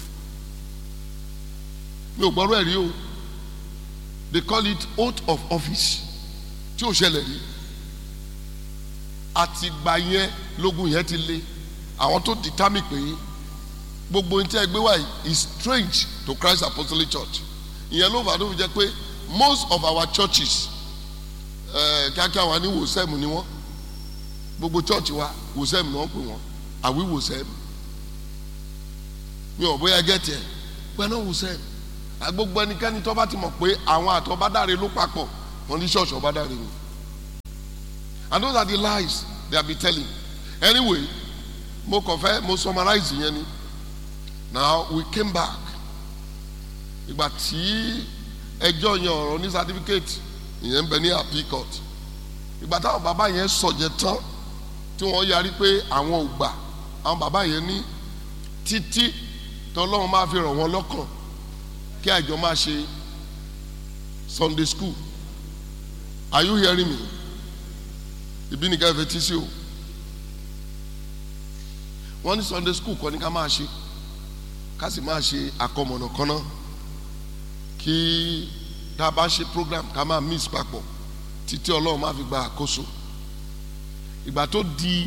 mi ò gbọ́rọ̀ ẹ̀ rí o they call it oath of office tí ò ṣẹlẹ̀ rí àtìgbà yẹn lógun yẹn ti le àwọn tó determine pé gbogbo ní tí ẹ gbé wá yìí is strange to Christ Apostolic Church ìyẹn ló fà á tó fi jẹ́ pé most of our churches kíákíá wa ní wòsẹ́mù ni wọ́n gbogbo church wa wòsẹ́mù ni wọ́n pè wọ́n àwí wòsẹ́mù mi ò bóyá gẹ́tì ẹ̀ pẹ̀lú wòsẹ́mù gbogbo ẹnikẹ́ni tó bá ti mọ̀ pé àwọn àtọ́bádáre ló papọ̀ wọ́n ní ṣọ́ọ̀ṣì ọ̀bádáre ni and those are the lies they have been telling anyway mo kàn fẹ́ mo summarize yẹn ni now we came back ìgbà tí ẹjọ́ yẹn ọ̀rọ̀ ní certificate ìyẹn ń bẹ ní appeal court ìgbà táwọn bàbá yẹn sọ̀jẹ̀ tán tí wọ́n yarí pé àwọn ò gbà àwọn bàbá yẹn ní títí tọ́lọ́run máa fi ràn wọ́n lọ́kàn kí àjọ máa ṣe Sunday school are you hearing me ìbí nìkan ẹ fẹ́ tí sí o wọ́n ní Sunday school kọ́ ni ká máa ṣe ká sì máa ṣe àkọmọ̀nà kan náà kí tá a bá ṣe program ká máa mix papọ̀ títí ọlọ́run máa fi gba àkóso ìgbà tó di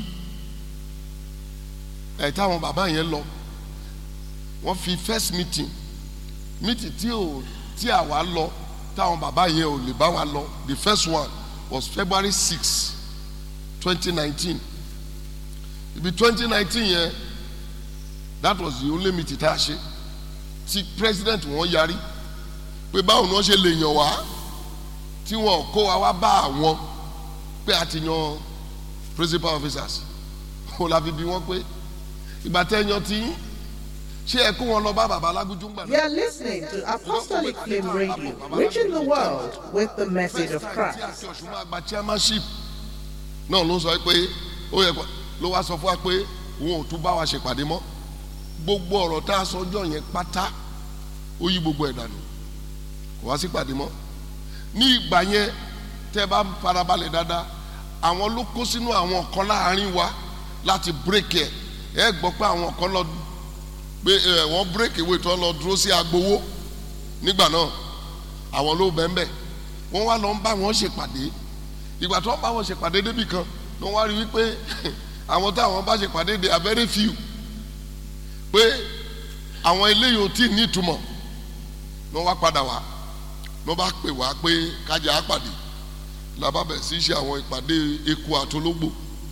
ẹ̀ táwọn bàbá yẹn lọ wọ́n fi first meeting meeting tí ò tí àwa lọ táwọn bàbá yẹn ò lè bá wa lọ the first one was February six twenty nineteen ibi twenty nineteen yẹn that was the only meeting tá a ṣe tí president wọn yarí pé báwo ni wọ́n ṣe lè yàn wá tí wọn kó wa wá bá àwọn pé a ti yan principal officers wọn la fi bí wọn pé ìgbà tẹ́ yan tí ṣé ẹ kó wọn lọ bá bàbá alágúnjú gbà You are listening to Apostolic Flame Radio, reaching the world with the message of tí Christ. àti ọ̀ṣun máa gba chairmanship náà ló sọ pé ó yẹ kó- ló wá sọ fún wa pé òun ò tún bá wa ṣèpàdé mọ́ gbogbo ọ̀rọ̀ tá a sọ ọjọ́ yẹn pátá ó yí gbogbo ẹ̀ dànù kò wá sí pàdé mọ́ ní ìgbà yẹn tẹ́ bá farabalẹ̀ dáadáa àwọn ló kó sínú àwọn kan láàrin wa láti bírèkì ẹ̀ ẹ gbọ́ pé àwọn kan lọ pé ẹ wọ́n bírèkì ìwé tó lọ dúró sí agbowó nígbà náà àwọn ló bẹ́ẹ̀ bẹ́ẹ̀ wọ́n wá lọ ń bá wọn ṣèpàdé ìgbà tó ń bá wọn ṣèpàdé débì kan ló wá rí wípé àwọn táwọn bá ṣèpàdé they are very few pé àwọn eléyìí ò tí ì ní ìtumọ̀ ló wá padà wá ló bá pè wá pé kájà á pàdé làbá bẹ̀ sí ṣe àwọn ìpàdé eku àtológbò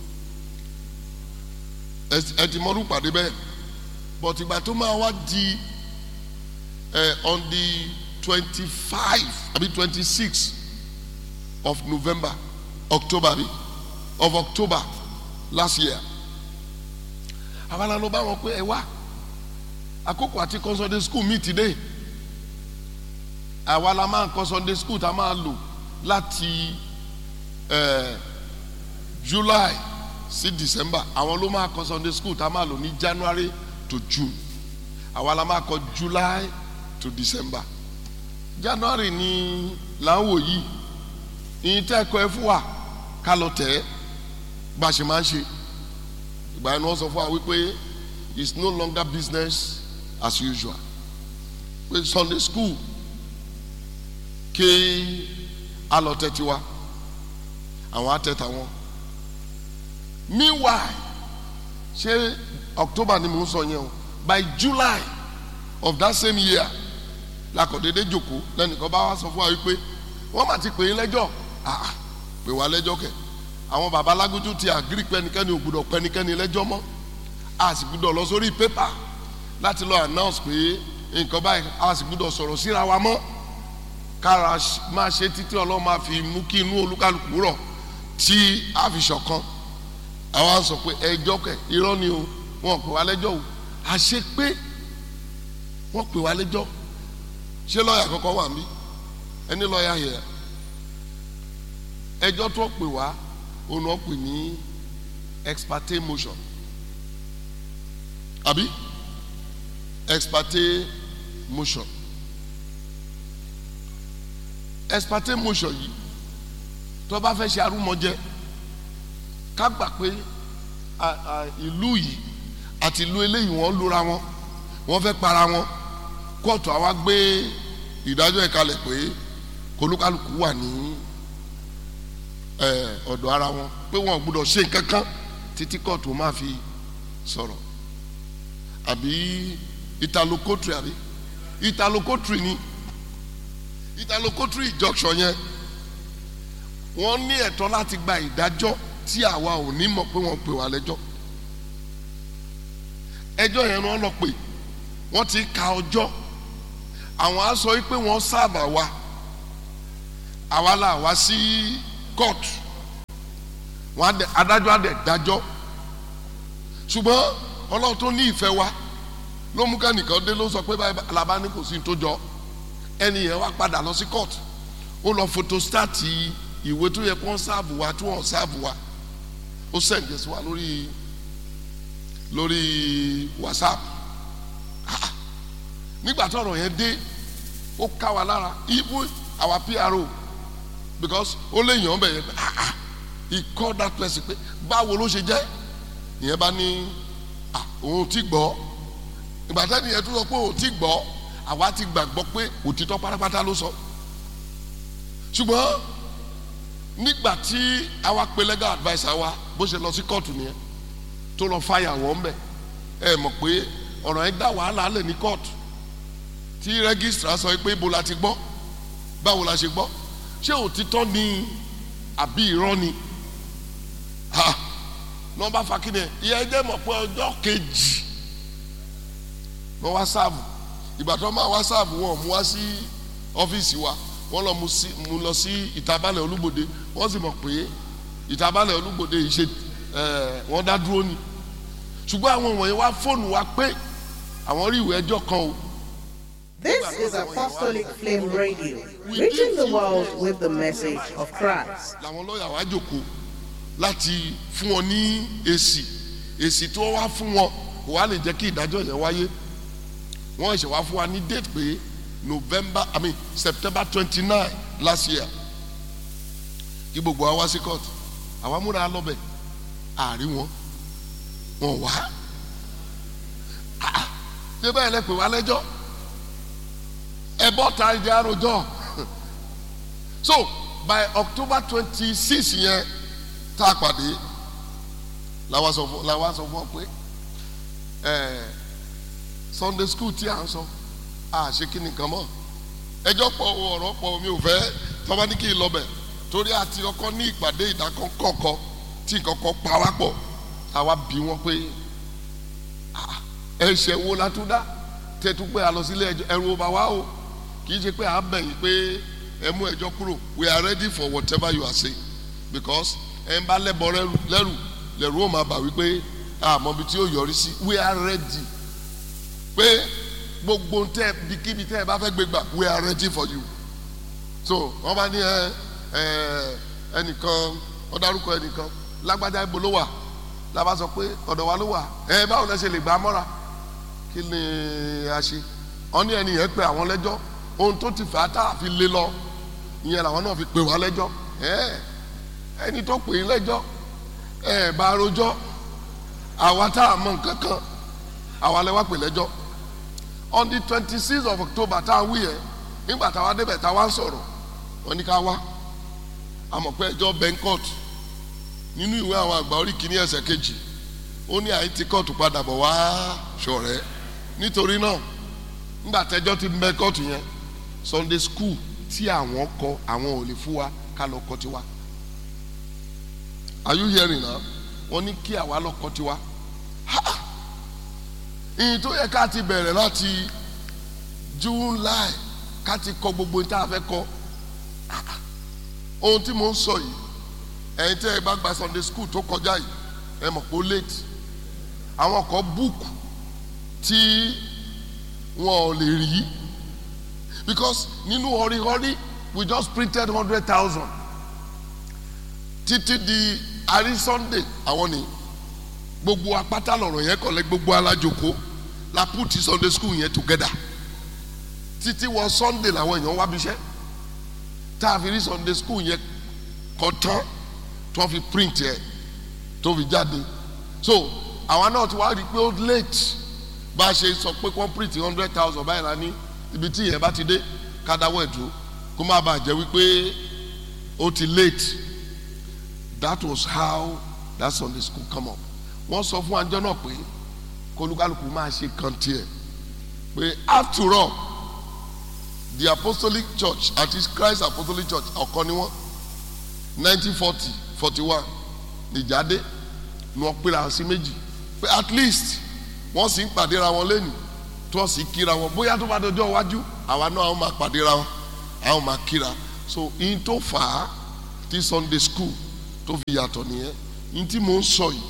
ẹ ẹ ti mọ́rú pàdé bẹ́ẹ̀ but ìgbà tó máa wá di ẹ on the twenty five àbí twenty six of November October bi of October last year àwa ló bá wọn pé ẹ wá àkókò àti kọ́ Sunday school mi ti dé àwa la máa kọ́ Sunday school tá a máa lò láti eh, July sí December àwọn ló máa kọ́ Sunday school tá a máa lò ní January to June àwa la máa kọ́ July to December January ni là ń wò yìí ìyìn tẹ́ ẹ̀kọ́ ẹ fún wa ká lọ tẹ̀ ẹ́ bá a ṣe máa ń ṣe ìgbà yẹn ni wọ́n sọ fún wa wípé it's no longer business as usual pé Sunday school kí a lọ tẹ̀ tiwa àwọn á tẹ̀ tàwọn meanwhile ṣé October ni mò ń sọ yẹn o by July of that same year lakọ̀dédé jòkó lẹ́nìkan bá wá sọ fún wa wípé wọ́n mà ti pè é lẹ́jọ́ ah pè wá lẹ́jọ́ kẹ̀ àwọn baba alágójú ti àgírí pẹ́nikẹ́ni ò gbúdọ̀ pẹ́nikẹ́ni lẹ́jọ́ mọ́ a sì gbúdọ̀ lọ sórí pépà láti lọ announce pé nǹkan báyìí a sì gbúdọ̀ sọ̀rọ̀ síra wa mọ́ kára máa ṣe títí ọlọ́run máa fi mú kí inú olúkálùkù rọ̀ tí a fi ṣọ̀kan àwa sọ pé ẹjọ́ kẹ̀ irọ́ ni o wọn pè wá lẹ́jọ́ o àṣẹ pé wọ́n pè wá lẹ́jọ́ ṣé lọ́ọ̀yà kọ́kọ́ wà mí ẹni lọ́ọ̀yà yẹ ẹjọ́ tó pè wá òun náà pè ní ex parte motion àbí ex parte motion ex parte motion yìí tó bá fẹ́ ṣe arúmọjẹ ká gbà pé à- à, ìlú yìí àti ìlú eléyìí wọ́n lura wọn wọ́n fẹ́ para wọn kóòtù àwa gbé ìdájọ́ ẹ̀ kalẹ̀ pé kólúkálùkù wà ní ẹ, ọ̀dọ̀ ara wọn pé wọn ò gbúdọ̀ ṣe nǹkan kan títí kóòtù máa fi sọ̀rọ̀ àbí italokotri àbí italokotri ni italokotri injunction yẹn wọ́n ní ẹ̀tọ́ láti gba ìdájọ́ tí àwa ò ní mọ̀ pé wọ́n pè wá lẹ́jọ́ ẹjọ́ yẹn ni wọ́n lọ pè wọ́n ti ka ọjọ́ àwọn á sọ pé wọ́n sábà wa àwa là wá sí court wọn á dẹ adájọ́ á dẹ dájọ́ ṣùgbọ́n ọlọ́run tó ní ìfẹ́ wa ló mú kẹ́nìkan dé ló sọ pé báyìí alaba ní kò sí ní tó jọ ẹni yẹn wá padà lọ sí court ó lọ photostati ìwé tó yẹ kó ń sáàbù wa tó wọ́n sáàbù wa ó sẹ̀ǹdẹ̀ sí wa lórí lórí whatsapp Ah, nígbà tó ọ̀rọ̀ yẹn dé ó ká wa lára even our pro because ó lè yàn án bẹ̀ yẹn ah ah he called that person pé báwo ló ṣe jẹ́ ìyẹn bá ní ah òun ti gbọ́ ìgbà tẹ́ni yẹn tó sọ pé òun ti gbọ́ àwa ti gbàgbọ́ pé òtítọ́ pátápátá ló sọ ṣùgbọ́n nígbà tí àwa pe legal adviser wa bó ṣe lọ sí kóòtù nìyẹn tó lọ fàyà wọ́n bẹ̀ ẹ mọ̀ pé ọ̀rọ̀ yẹn dá wàhálà lẹ̀ ní kóòtù tí rẹ́gísítà sọ pé ibo la ti gbọ́ báwo la ṣe gbọ́ ṣé òtítọ́ ni àbí irọ́ ni ha nọmba fakínẹ ìyẹn jẹ́ mọ̀ pé ọjọ́ kejì wọ́n wá sáàbù ìgbà tó máa wá sáàbù wọn mú wá sí ọ́fíìsì wa wọ́n lọ mú sí mú lọ sí ìtabalẹ̀ olúgbòde wọ́n sì mọ̀ pé ìtabalẹ̀ olúgbòde yìí ṣe ẹ̀ wọ́n dá dúró ni ṣùgbọ́n àwọn wọ̀nyí wá fóònù wa pé àwọn rí ìwé ẹjọ́ kan o This is Apostolic Flame Radio, reaching the world with the message of Christ. làwọn lọ́ọ̀yà wá jòkó láti fún wọn ní èsì èsì tí wọ́n wá fún wọn kò wá lè jẹ́ kí ìdájọ́ yẹn wáyé wọ́n ṣe wá fún wa ní date pé November I mean September twenty nine last year kí gbogbo wa wá sí court àwa múra lọ́bẹ̀ àárín wọn wọn wá Ah, ṣé bẹ́ẹ̀ lẹ pè wá lẹ́jọ́ ẹ bọ́ ta ìdí àròjọ so by October twenty six yẹn tá a pàdé làwa sọ fún làwa sọ fún ọ pé ẹ Sunday school tí à ń sọ à ṣe kí nìkan mọ́ ẹjọ́ pọ̀ o, ọ̀rọ̀ pọ̀ o, mi ò fẹ́ tọ́ba ní kí n lọ bẹ̀ torí àti ọkọ ní ìpàdé ìdákọ́kọ́ tí kọ́kọ́ pa wá pọ̀ táwa bí wọ́n pé ah, ẹ̀ṣẹ̀ wo la tún dá tẹ́tú pé a lọ sílé ẹjọ́ ẹ̀rù ọba wa o kì í ṣe pé à ń bẹ̀yìn pé ẹ mú ẹjọ́ kúrò we are ready for whatever you are saying because ẹ ń bá lẹ́bọ̀ lẹ́rù lẹ́rù lẹ́rù ó máa bà wípé àmọ́ ibi tí ó yọrí sí we are ready pé gbogbo tẹ bikíbi tẹ ẹ bá fẹ́ gbé gbà we are ready for you so wọ́n bá ní ẹ ẹ ẹnìkan wọ́n dárúkọ ẹnìkan lágbájá ibo ló wà lábá sọ pé ọ̀dọ̀ wa ló wà ẹ báwo lẹ ṣe lè gbà á mọ́ra kí ni a ṣe wọ́n ní ẹni yẹn pé àwọn lẹ́jọ́ ohun tó ti fà á tá a fi lé lọ ìyẹn làwọn náà fi pè wá lẹ́jọ́ ẹ ẹni tó pè é lẹ́jọ́ ẹ bá rojọ́ àwa tá a mọ nǹkan kan àwa lẹ wá pè lẹ́jọ́ on the twenty six of October tá a wí yẹn nígbà táwa débẹ̀ táwa ń sọ̀rọ̀ wọ́n ní ká wá àmọ̀ pé ẹjọ́ bẹ́ńkọ́t nínú ìwé àwọn àgbà orí kìíní ẹsẹ̀ kejì ó ní àyè tí kóòtù padà bọ̀ wá ṣọ̀rẹ́ nítorí náà nígbà tẹ́jọ́ ti bẹ́ kóòtù yẹn Sunday school tí àwọn kọ àwọn ò lè fún wa ká lọ kọ tiwa are you hearing now wọ́n ní kí àwa lọ kọ tiwa ha ìyìn tó yẹ ká ti bẹ̀rẹ̀ láti July ká ti kọ gbogbo ní tá a fẹ́ kọ ohun tí mo ń sọ yìí ẹ̀yin tẹ́ ẹ bá gba Sunday school tó kọjá yìí ẹ mọ̀ pé ó late àwọn kan book tí wọn ò lè rí because nínú họríhọrí we just printed hundred thousand títí di àrí Sunday àwọn ni gbogbo apáta lọ̀rọ̀ yẹn kọ̀lẹ́ gbogbo alájoko la put Sunday school yẹn together títí wọ Sunday làwọn èèyàn wá bíṣẹ́ tá a fi rí Sunday school yẹn kọ tán tó fi print yẹ tó fi jáde so àwa náà ti wá rí i pé ó late bá a ṣe sọ pé kó print hundred thousand báyìí la ní ibi tí yẹn bá ti dé kádáwọ́ ẹ̀ dúró kó má bàa jẹ́ wípé ó ti late that was how that Sunday school come up wọ́n sọ fún àjọ náà pé kólúkálùkù máa ṣe kan tiẹ̀ pé after all the apostolic church àti Christ apostolic church ọ̀kan ni wọ́n nineteen forty forty one nìjáde ni wọ́n pera sí méjì pé at least wọ́n sì ń pàdéra wọn lẹ́nu tí wọ́n sì kíra wọn bóyá tó bá dọjọ́ iwájú àwa náà àwọn máa pàdéra wọn àwọn máa kíra so in tó fà á ti Sunday school tó fi yàtọ̀ nìyẹn ní tí mò ń sọ yìí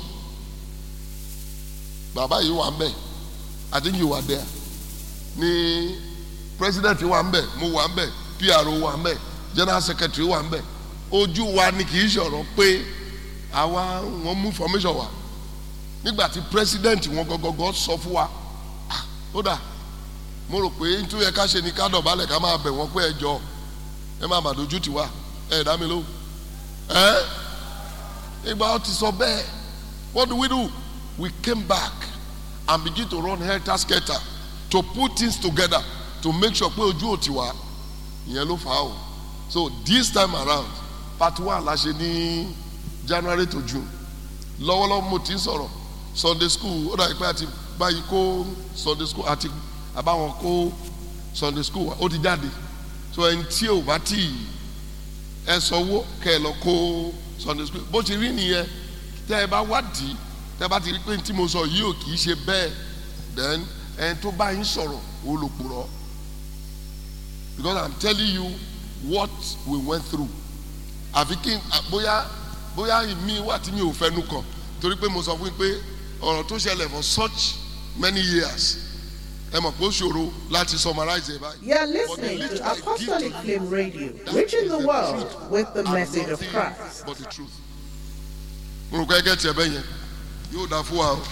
bàbá yìí wà ń bẹ̀ I think you were there ní president wà ń bẹ̀ mo wà ń bẹ̀ PRO wà ń bẹ̀ general secretary wà ń bẹ̀ ojú wa ni kì í ṣọ̀rọ̀ pé àwa wọn mú formation wa nígbà tí president wọn gọgọgọ sọ fún wa ah, ó dà mo rò pé nítorí ẹ ká ṣe ni ká dọ̀bálẹ̀ ká máa bẹ̀ wọ́n pé ẹ jọ ẹ má má dojú tì wá ẹ dá mi lóhùn ẹ ìgbà ó ti sọ bẹ́ẹ̀ what do we do we came back and begin to run helter skelter to put things together to make sure pé ojú ò ti wá ìyẹn ló fà á o so this time around part one la ṣe ní January to June lọ́wọ́lọ́wọ́ mo ti ń sọ̀rọ̀ Sunday school ó dàbí pé àti báyìí kó Sunday school àti àbáwọn kó Sunday school ó ti jáde so ẹni tí ò bá tì í ẹ sanwó kẹ ẹ lọ kó Sunday school bó ti rí nìyẹn tẹ ẹ bá wádìí tẹ ẹ bá ti rí pé tí mo sọ yìí ò kì í ṣe bẹ́ẹ̀ then ẹni tó bá yín sọ̀rọ̀ olùpùrọ̀ because I'm telling you what we went through àfi kí n bóyá bóyá mi wà tí mi ò fẹnu kàn torí pé mo sọ fún yín pé ọ̀rọ̀ tó ṣẹlẹ̀ for such many years ẹ mọ̀ pé ó ṣòro láti summarize ẹ̀ báyìí. You are listening to Apostolic Flame Radio, reaching the world with the message of Christ. but the truth. mo rò pé ẹgẹ́ tiẹ̀ bẹ́ẹ̀ yẹn yóò dáa fún wa o.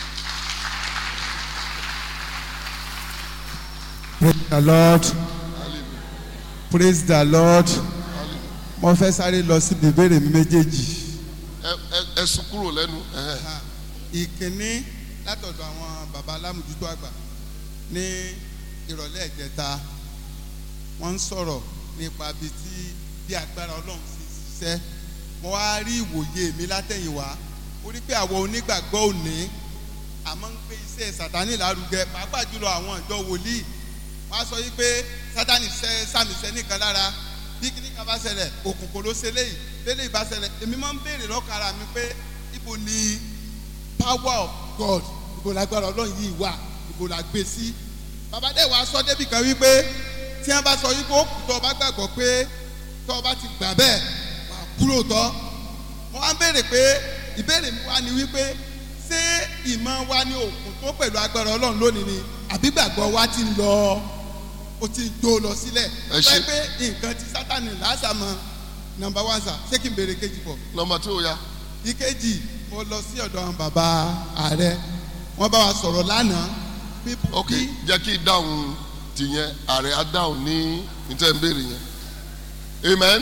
praise the lord praise the lord mo fẹ́ sáré lọ síbi ìbéèrè mi méjèèjì ẹ ẹ ẹ sún kúrò lẹ́nu. ẹhẹ́. ìkíní látọ̀dọ̀ àwọn baba alámùjútó àgbà ní ìrọ̀lẹ́ ìjẹta wọ́n ń sọ̀rọ̀ nípa bíi tí bí agbára ọlọ́run sì ṣiṣẹ́ mo wá rí ìwòye mi látẹ̀yìnwá ó rí pé àwọn onígbàgbọ́ òní àmọ́ ń gbé iṣẹ́ sàtánì lárugẹ pàápàá jùlọ àwọn ìjọ wòlíì wọ́n á sọ yí pé sátánì ṣẹ́ sàmìṣẹ́ nìkan lára bí kíní kan bá ṣẹlẹ̀ òkùnkùn ló ṣe léyìí léyìí bá ṣẹlẹ̀ èmi máa ń béèrè lọ́kàn ara mi pé ibo ni power of God ibo lágbára ọlọ́run yìí wà ibo la gbé sí bàbá dẹ̀ wá sọ débì kan wípé tí wọ́n bá sọ yí pé ó kù tó o bá gbàgbọ́ pé tó o bá ti gbà bẹ́ẹ̀ wà kúrò tọ́ mo wá ń béèrè pé ìbéèrè mi wá ni wípé ṣé ìmọ̀ wa ní òkun tó pẹ̀lú agbára ọlọ́run lónìí ni àbí gbàgbọ́ wa ti ń lọ ó ti ń tó lọ sílẹ̀ Ẹ ṣé. pé pé nǹkan tí sátani lásàmọ́ nọmba one sà ṣé kí n béèrè kejì bọ̀ nọmba tí o ya ìkejì mo lọ sí ọ̀dọ̀ àwọn bàbá ààrẹ wọ́n bá wa sọ̀rọ̀ lánàá pípọ̀ ok jẹ́ kí dáhùn tìyẹn ààrẹ á dáhùn ní níta ń béèrè yẹn amen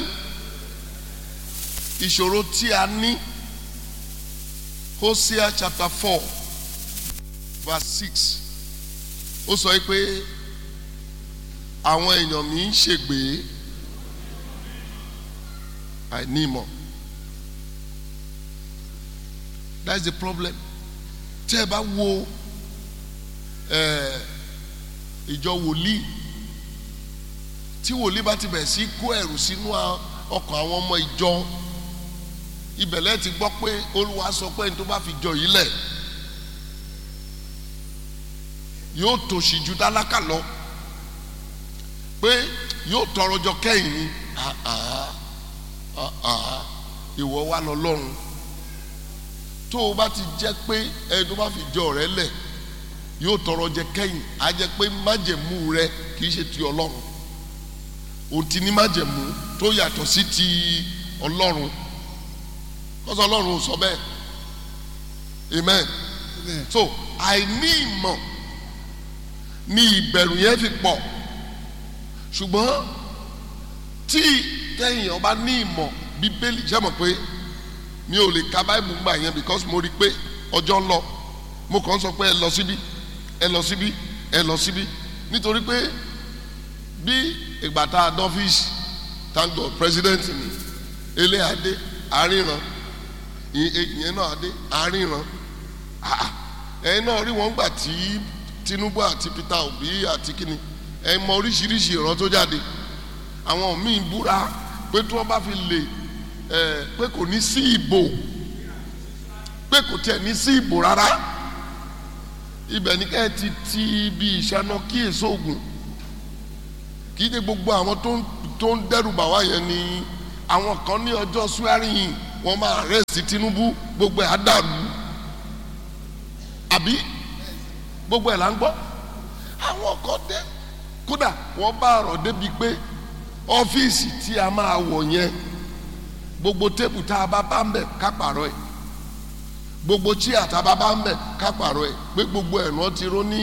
ìṣòro tí a ní Hosea chapter four verse six ó sọ pé àwọn èèyàn mi ń ṣègbè àìní ìmọ̀ that's the problem tẹ́ ẹ bá wo ẹ, ìjọ wòlíì tí wòlíì bá ti bẹ̀rẹ̀ sí kó ẹ̀rù sínú a- ọkàn àwọn ọmọ ìjọ ibẹ̀lẹ̀ ti gbọ́ pé olúwa sọ pé ní tó bá fi jọ yìí lẹ̀ yóò tòṣì ju tálákà lọ pé yóò tọrọ jọ kẹ́yìn ni Ah, ah, ah, ah. ìwọ wa lọ lọ́run tó o bá ti jẹ́ pé ẹni tó bá fi jọ rẹ lẹ̀ yóò tọrọ jẹ kẹ́yìn á jẹ́ pé májẹ̀mú rẹ kì í ṣe ti ọlọ́run o ti ní májẹ̀mú tó yàtọ̀ sí ti ọlọ́run kọ́sọ́ ọlọ́run ò sọ bẹ́ẹ̀ amen so àìní ìmọ̀ ni ìbẹ̀rù yẹn fi pọ̀ ṣùgbọ́n tí tẹ̀yìn ọba ní ìmọ̀ bíbélì jẹ́ mọ̀ pé mi ò lè ka báìbù gbà yẹn because mo rí i pé ọjọ́ ń lọ mo kàn ń sọ pé ẹ lọ síbí ẹ lọ síbí ẹ lọ síbí nítorí pé bí ìgbà tá a dọ́fíìsì thank God president ni ilé adé àríran ìyẹn náà adé àríran Ah, ẹ̀yin náà rí wọn gbà tí Tinubu àti Peter Obi àti kíni ẹ mọ oríṣiríṣi ìran tó jáde àwọn míì búra pé tí wọ́n bá fi lè ẹ pé kò ní sí ìbò pé kò tiẹ̀ ní sí ìbò rárá ibẹ̀ ní ká ẹ ti ti ibi ìṣáná kí èso ògùn kì í ṣe gbogbo àwọn tó ń tó ń dẹ́rù bà wá yẹn ni àwọn kan ní ọjọ́ swearing in wọ́n máa arrest tinubu gbogbo ẹ̀ á dàrú àbí gbogbo ẹ̀ là ń gbọ́ àwọn kan dé kódà wọ́n bá ọ̀rọ̀ débi pé ọ́fíìsì tí a máa wọ̀ yẹn gbogbo tébù tá a bá bá ń bẹ̀ ká pààrọ̀ ẹ̀ gbogbo chíà tá a bá bá ń bẹ̀ ká pààrọ̀ ẹ̀ pé gbogbo ẹ̀ wọ́n ti ró ní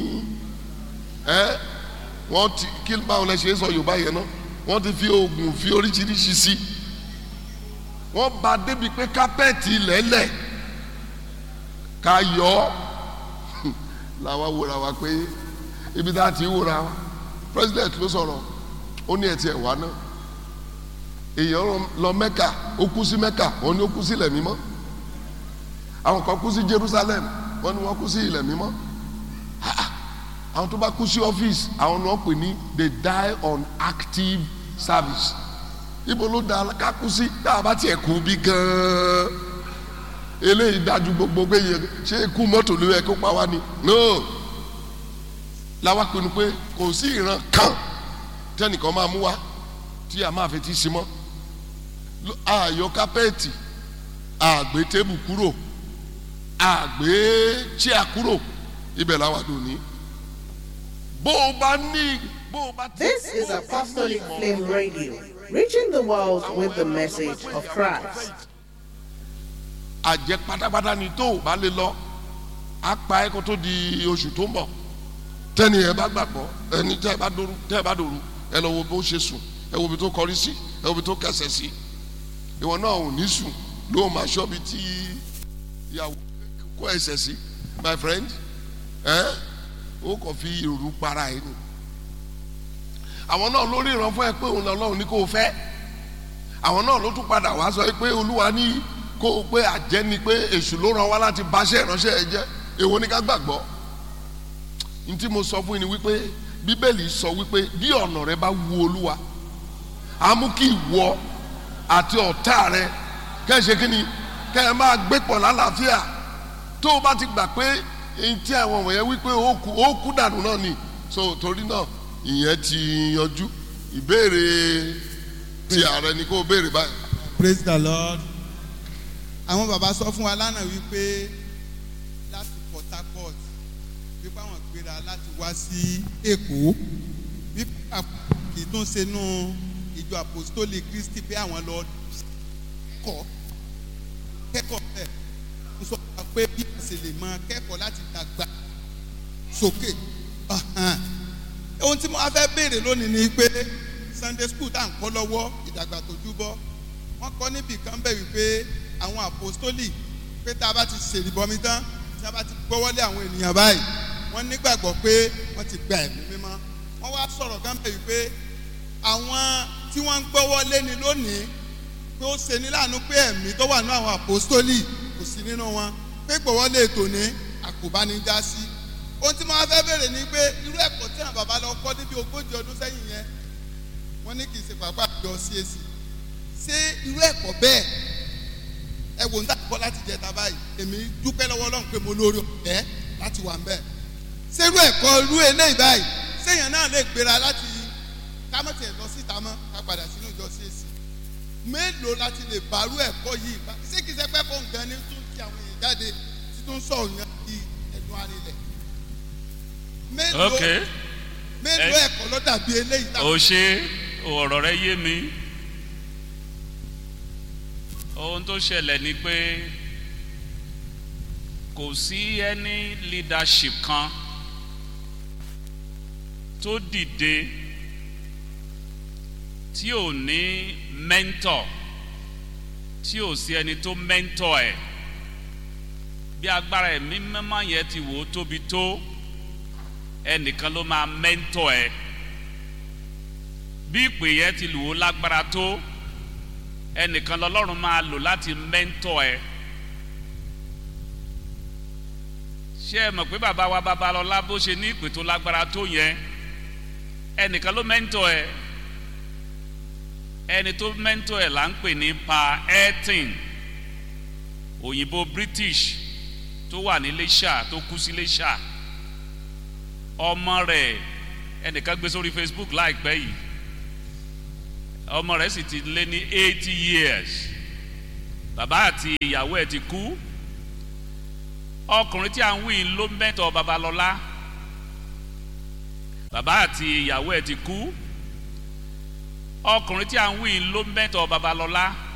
ẹ́ wọ́n ti kí báwo lẹ ṣe é sọ yorùbá yẹn náà wọ́n ti fi oògùn fi oríṣiríṣi sí wọ́n bá débi pé kápẹ́ẹ̀tì lẹ́lẹ̀ ká yọ ọ́ làwa wòra wa pé ibi tá a ti wòra wa president ló sọ̀rọ̀ ó ní ẹ̀tì ẹ̀wá náà èèyàn lọ mẹ́kà ó kú sí mẹ́kà wọ́n ní ó kú sí ilẹ̀ mímọ́ àwọn kan kú sí jerusalem wọ́n ní wọ́n kú sí ilẹ̀ mímọ́ àwọn tó bá kú sí ọ́fíìsì àwọn náà pè ní they die on active service ibo ló da ká kú sí tá a bá tiẹ̀ kú bí gan-an eléyìí dájú gbogbo pé yẹ ṣé ikú mọ́tò ló yẹ kó pa wá ni no làwa pinnu pé kò sí ìran kan tẹnìkan máa mú wa tí a máa fi ti sí mọ́ àyọ kápẹ́ẹ̀tì àgbé tébù kúrò àgbé chíà kúrò ibẹ̀ làwa dùn ní bó o bá ní bó o bá ti. This is Apostolic Flame Radio, reaching the world with the message of Christ. àjẹ pátápátá ni tó o bá lè lọ á pa ẹ́ kó tó di oṣù tó ń bọ̀ tẹ́ni ẹ bá gbàgbọ́ ẹni tẹ́ ẹ bá dòru tẹ́ ẹ bá dòru ẹ lọ wo bó ṣe sùn ẹ wo ibi tó kọrí sí ẹ wo ibi tó kẹsẹ̀ sí ìwọ náà ò ní sùn ló máa ṣọ́ bi tí ìyàwó kó ẹsẹ̀ sí my friend ẹ ó kàn fi ìrù para ẹ ni àwọn náà lórí ìran fún ẹ pé òun lọ́lọ́run ní kó o fẹ́ àwọn náà ló tún padà wá sọ pé olúwa ní kó o pé àjẹ́ ni pé èṣù ló ràn wá láti báṣẹ́ ìránṣẹ́ ẹ jẹ́ èwo ni ká gbàgbọ́ n tí mo sọ fún yín ni wípé bíbélì sọ wípé bí ọ̀nà rẹ bá wu olúwa á mú kí ìwọ àti ọ̀tá rẹ kẹ́ ẹ ṣe kí ni kẹ́ ẹ máa gbé pọ̀ lálàáfíà tó o bá ti gbà pé èyí tí àwọn wọ̀nyẹn wípé ó kú ó kú dànù náà ni so torí náà ìyẹn ti yanjú ìbéèrè ti ààrẹ ni kó o béèrè báyìí. praise the lord àwọn bàbá sọ fún wa lánàá wípé láti port harcourt wípé àwọn gbéra láti wá sí èkó wípé kì í tún ṣe nú ìjọ apostolic christy pé àwọn lọ kọ́ kẹ́kọ̀ọ́ bẹ́ẹ̀ ń sọ fún wa pé bí wọ́n ṣe lè mọ kẹ́kọ̀ọ́ láti dàgbà sókè ohun tí mo wá fẹ́ béèrè lónìí ni pé sunday school tá à ń kọ́ lọ́wọ́ ìdàgbà tó júbọ́ wọ́n kọ́ níbì kan bẹ̀ wípé àwọn apostoli pé tá a bá ti ṣèrìbọmi tán tí a bá ti gbọ́wọ́lé àwọn ènìyàn báyìí wọ́n nígbàgbọ́ pé wọ́n ti gba ẹ̀mí mímọ́ wọ́n wá sọ̀rọ̀ kan bẹ̀ wípé àwọn tí wọ́n ń gbọ́wọ́lé ni lónìí pé ó ṣe ní láàánú pé ẹ̀mí tó wà ní àwọn apostoli kò sí nínú wọn pé gbọ́wọ́lé ètò ní àkóbánijá sí ohun tí mo wá fẹ́ bèrè ni pé irú ẹ̀kọ́ tí àwọn bàbá lọ kọ́ níbi ogójì ọdún sẹ́yìn yẹn wọ́n ní kì í ṣe pàápàá àjọ CAC ṣé irú ẹ̀kọ́ bẹ́ẹ̀ ẹ wò ń tà kọ́ láti jẹ ta báyìí èmi dúpẹ́ lọ́wọ́ Ọlọ́run pé mo lórí ọ̀fẹ́ láti wà ń bẹ̀ ṣé irú ẹ̀kọ́ irú eléyìí báyìí séèyàn náà lè gbéra láti kámọ́tì ẹ̀ lọ síta mọ́ ká padà sínú ìjọ CAC mélòó láti lè bàrú ẹ̀kọ́ yìí ṣé kìí ṣe pẹ́ fún nǹkan ní tún ti àwọn èèyàn jáde tí tún sọ òyìn di ẹ̀dùn arinlẹ̀ mélòó Okay. mélòó Ẹ- ẹ̀kọ́ ló dàbí eléyìí ó ṣe ọ̀rọ̀ rẹ yé mi ohun tó ṣẹlẹ̀ ni pé kò sí ẹni leadership kan tó dìde tí ò ní mentor tí ò sí ẹni tó mentor ẹ̀ bí agbára ẹ̀mí mímọ́ yẹn ti wò ó tóbi tó ẹnìkan ló máa mentor ẹ̀ bí ìpè yẹn ti lù ó lágbára tó ẹnìkan lọlọ́run máa lò láti mẹ́ńtọ̀ ẹ ṣé ẹ mọ̀ pé bàbá wa babalọ́lá bó ṣe ní ìpè tó lágbára tó yẹn ẹnìkan ló mẹ́ńtọ̀ ẹ ẹni tó mẹ́ńtọ̀ ẹ là ń pè ní pa elton òyìnbó british tó wà ní Iléṣà tó kú sí Iléṣà ọmọ rẹ̀ ẹnìkan gbé sórí Facebook láìpẹ́ yìí ọmọ rẹ̀ sì ti lé ní eighty years bàbá àti ìyàwó ẹ̀ ti kú ọkùnrin tí à ń wí ló mẹ́tọ̀ babalọ́lá bàbá àti ìyàwó ẹ̀ ti kú ọkùnrin tí à ń wí ló mẹ́tọ̀ babalọ́lá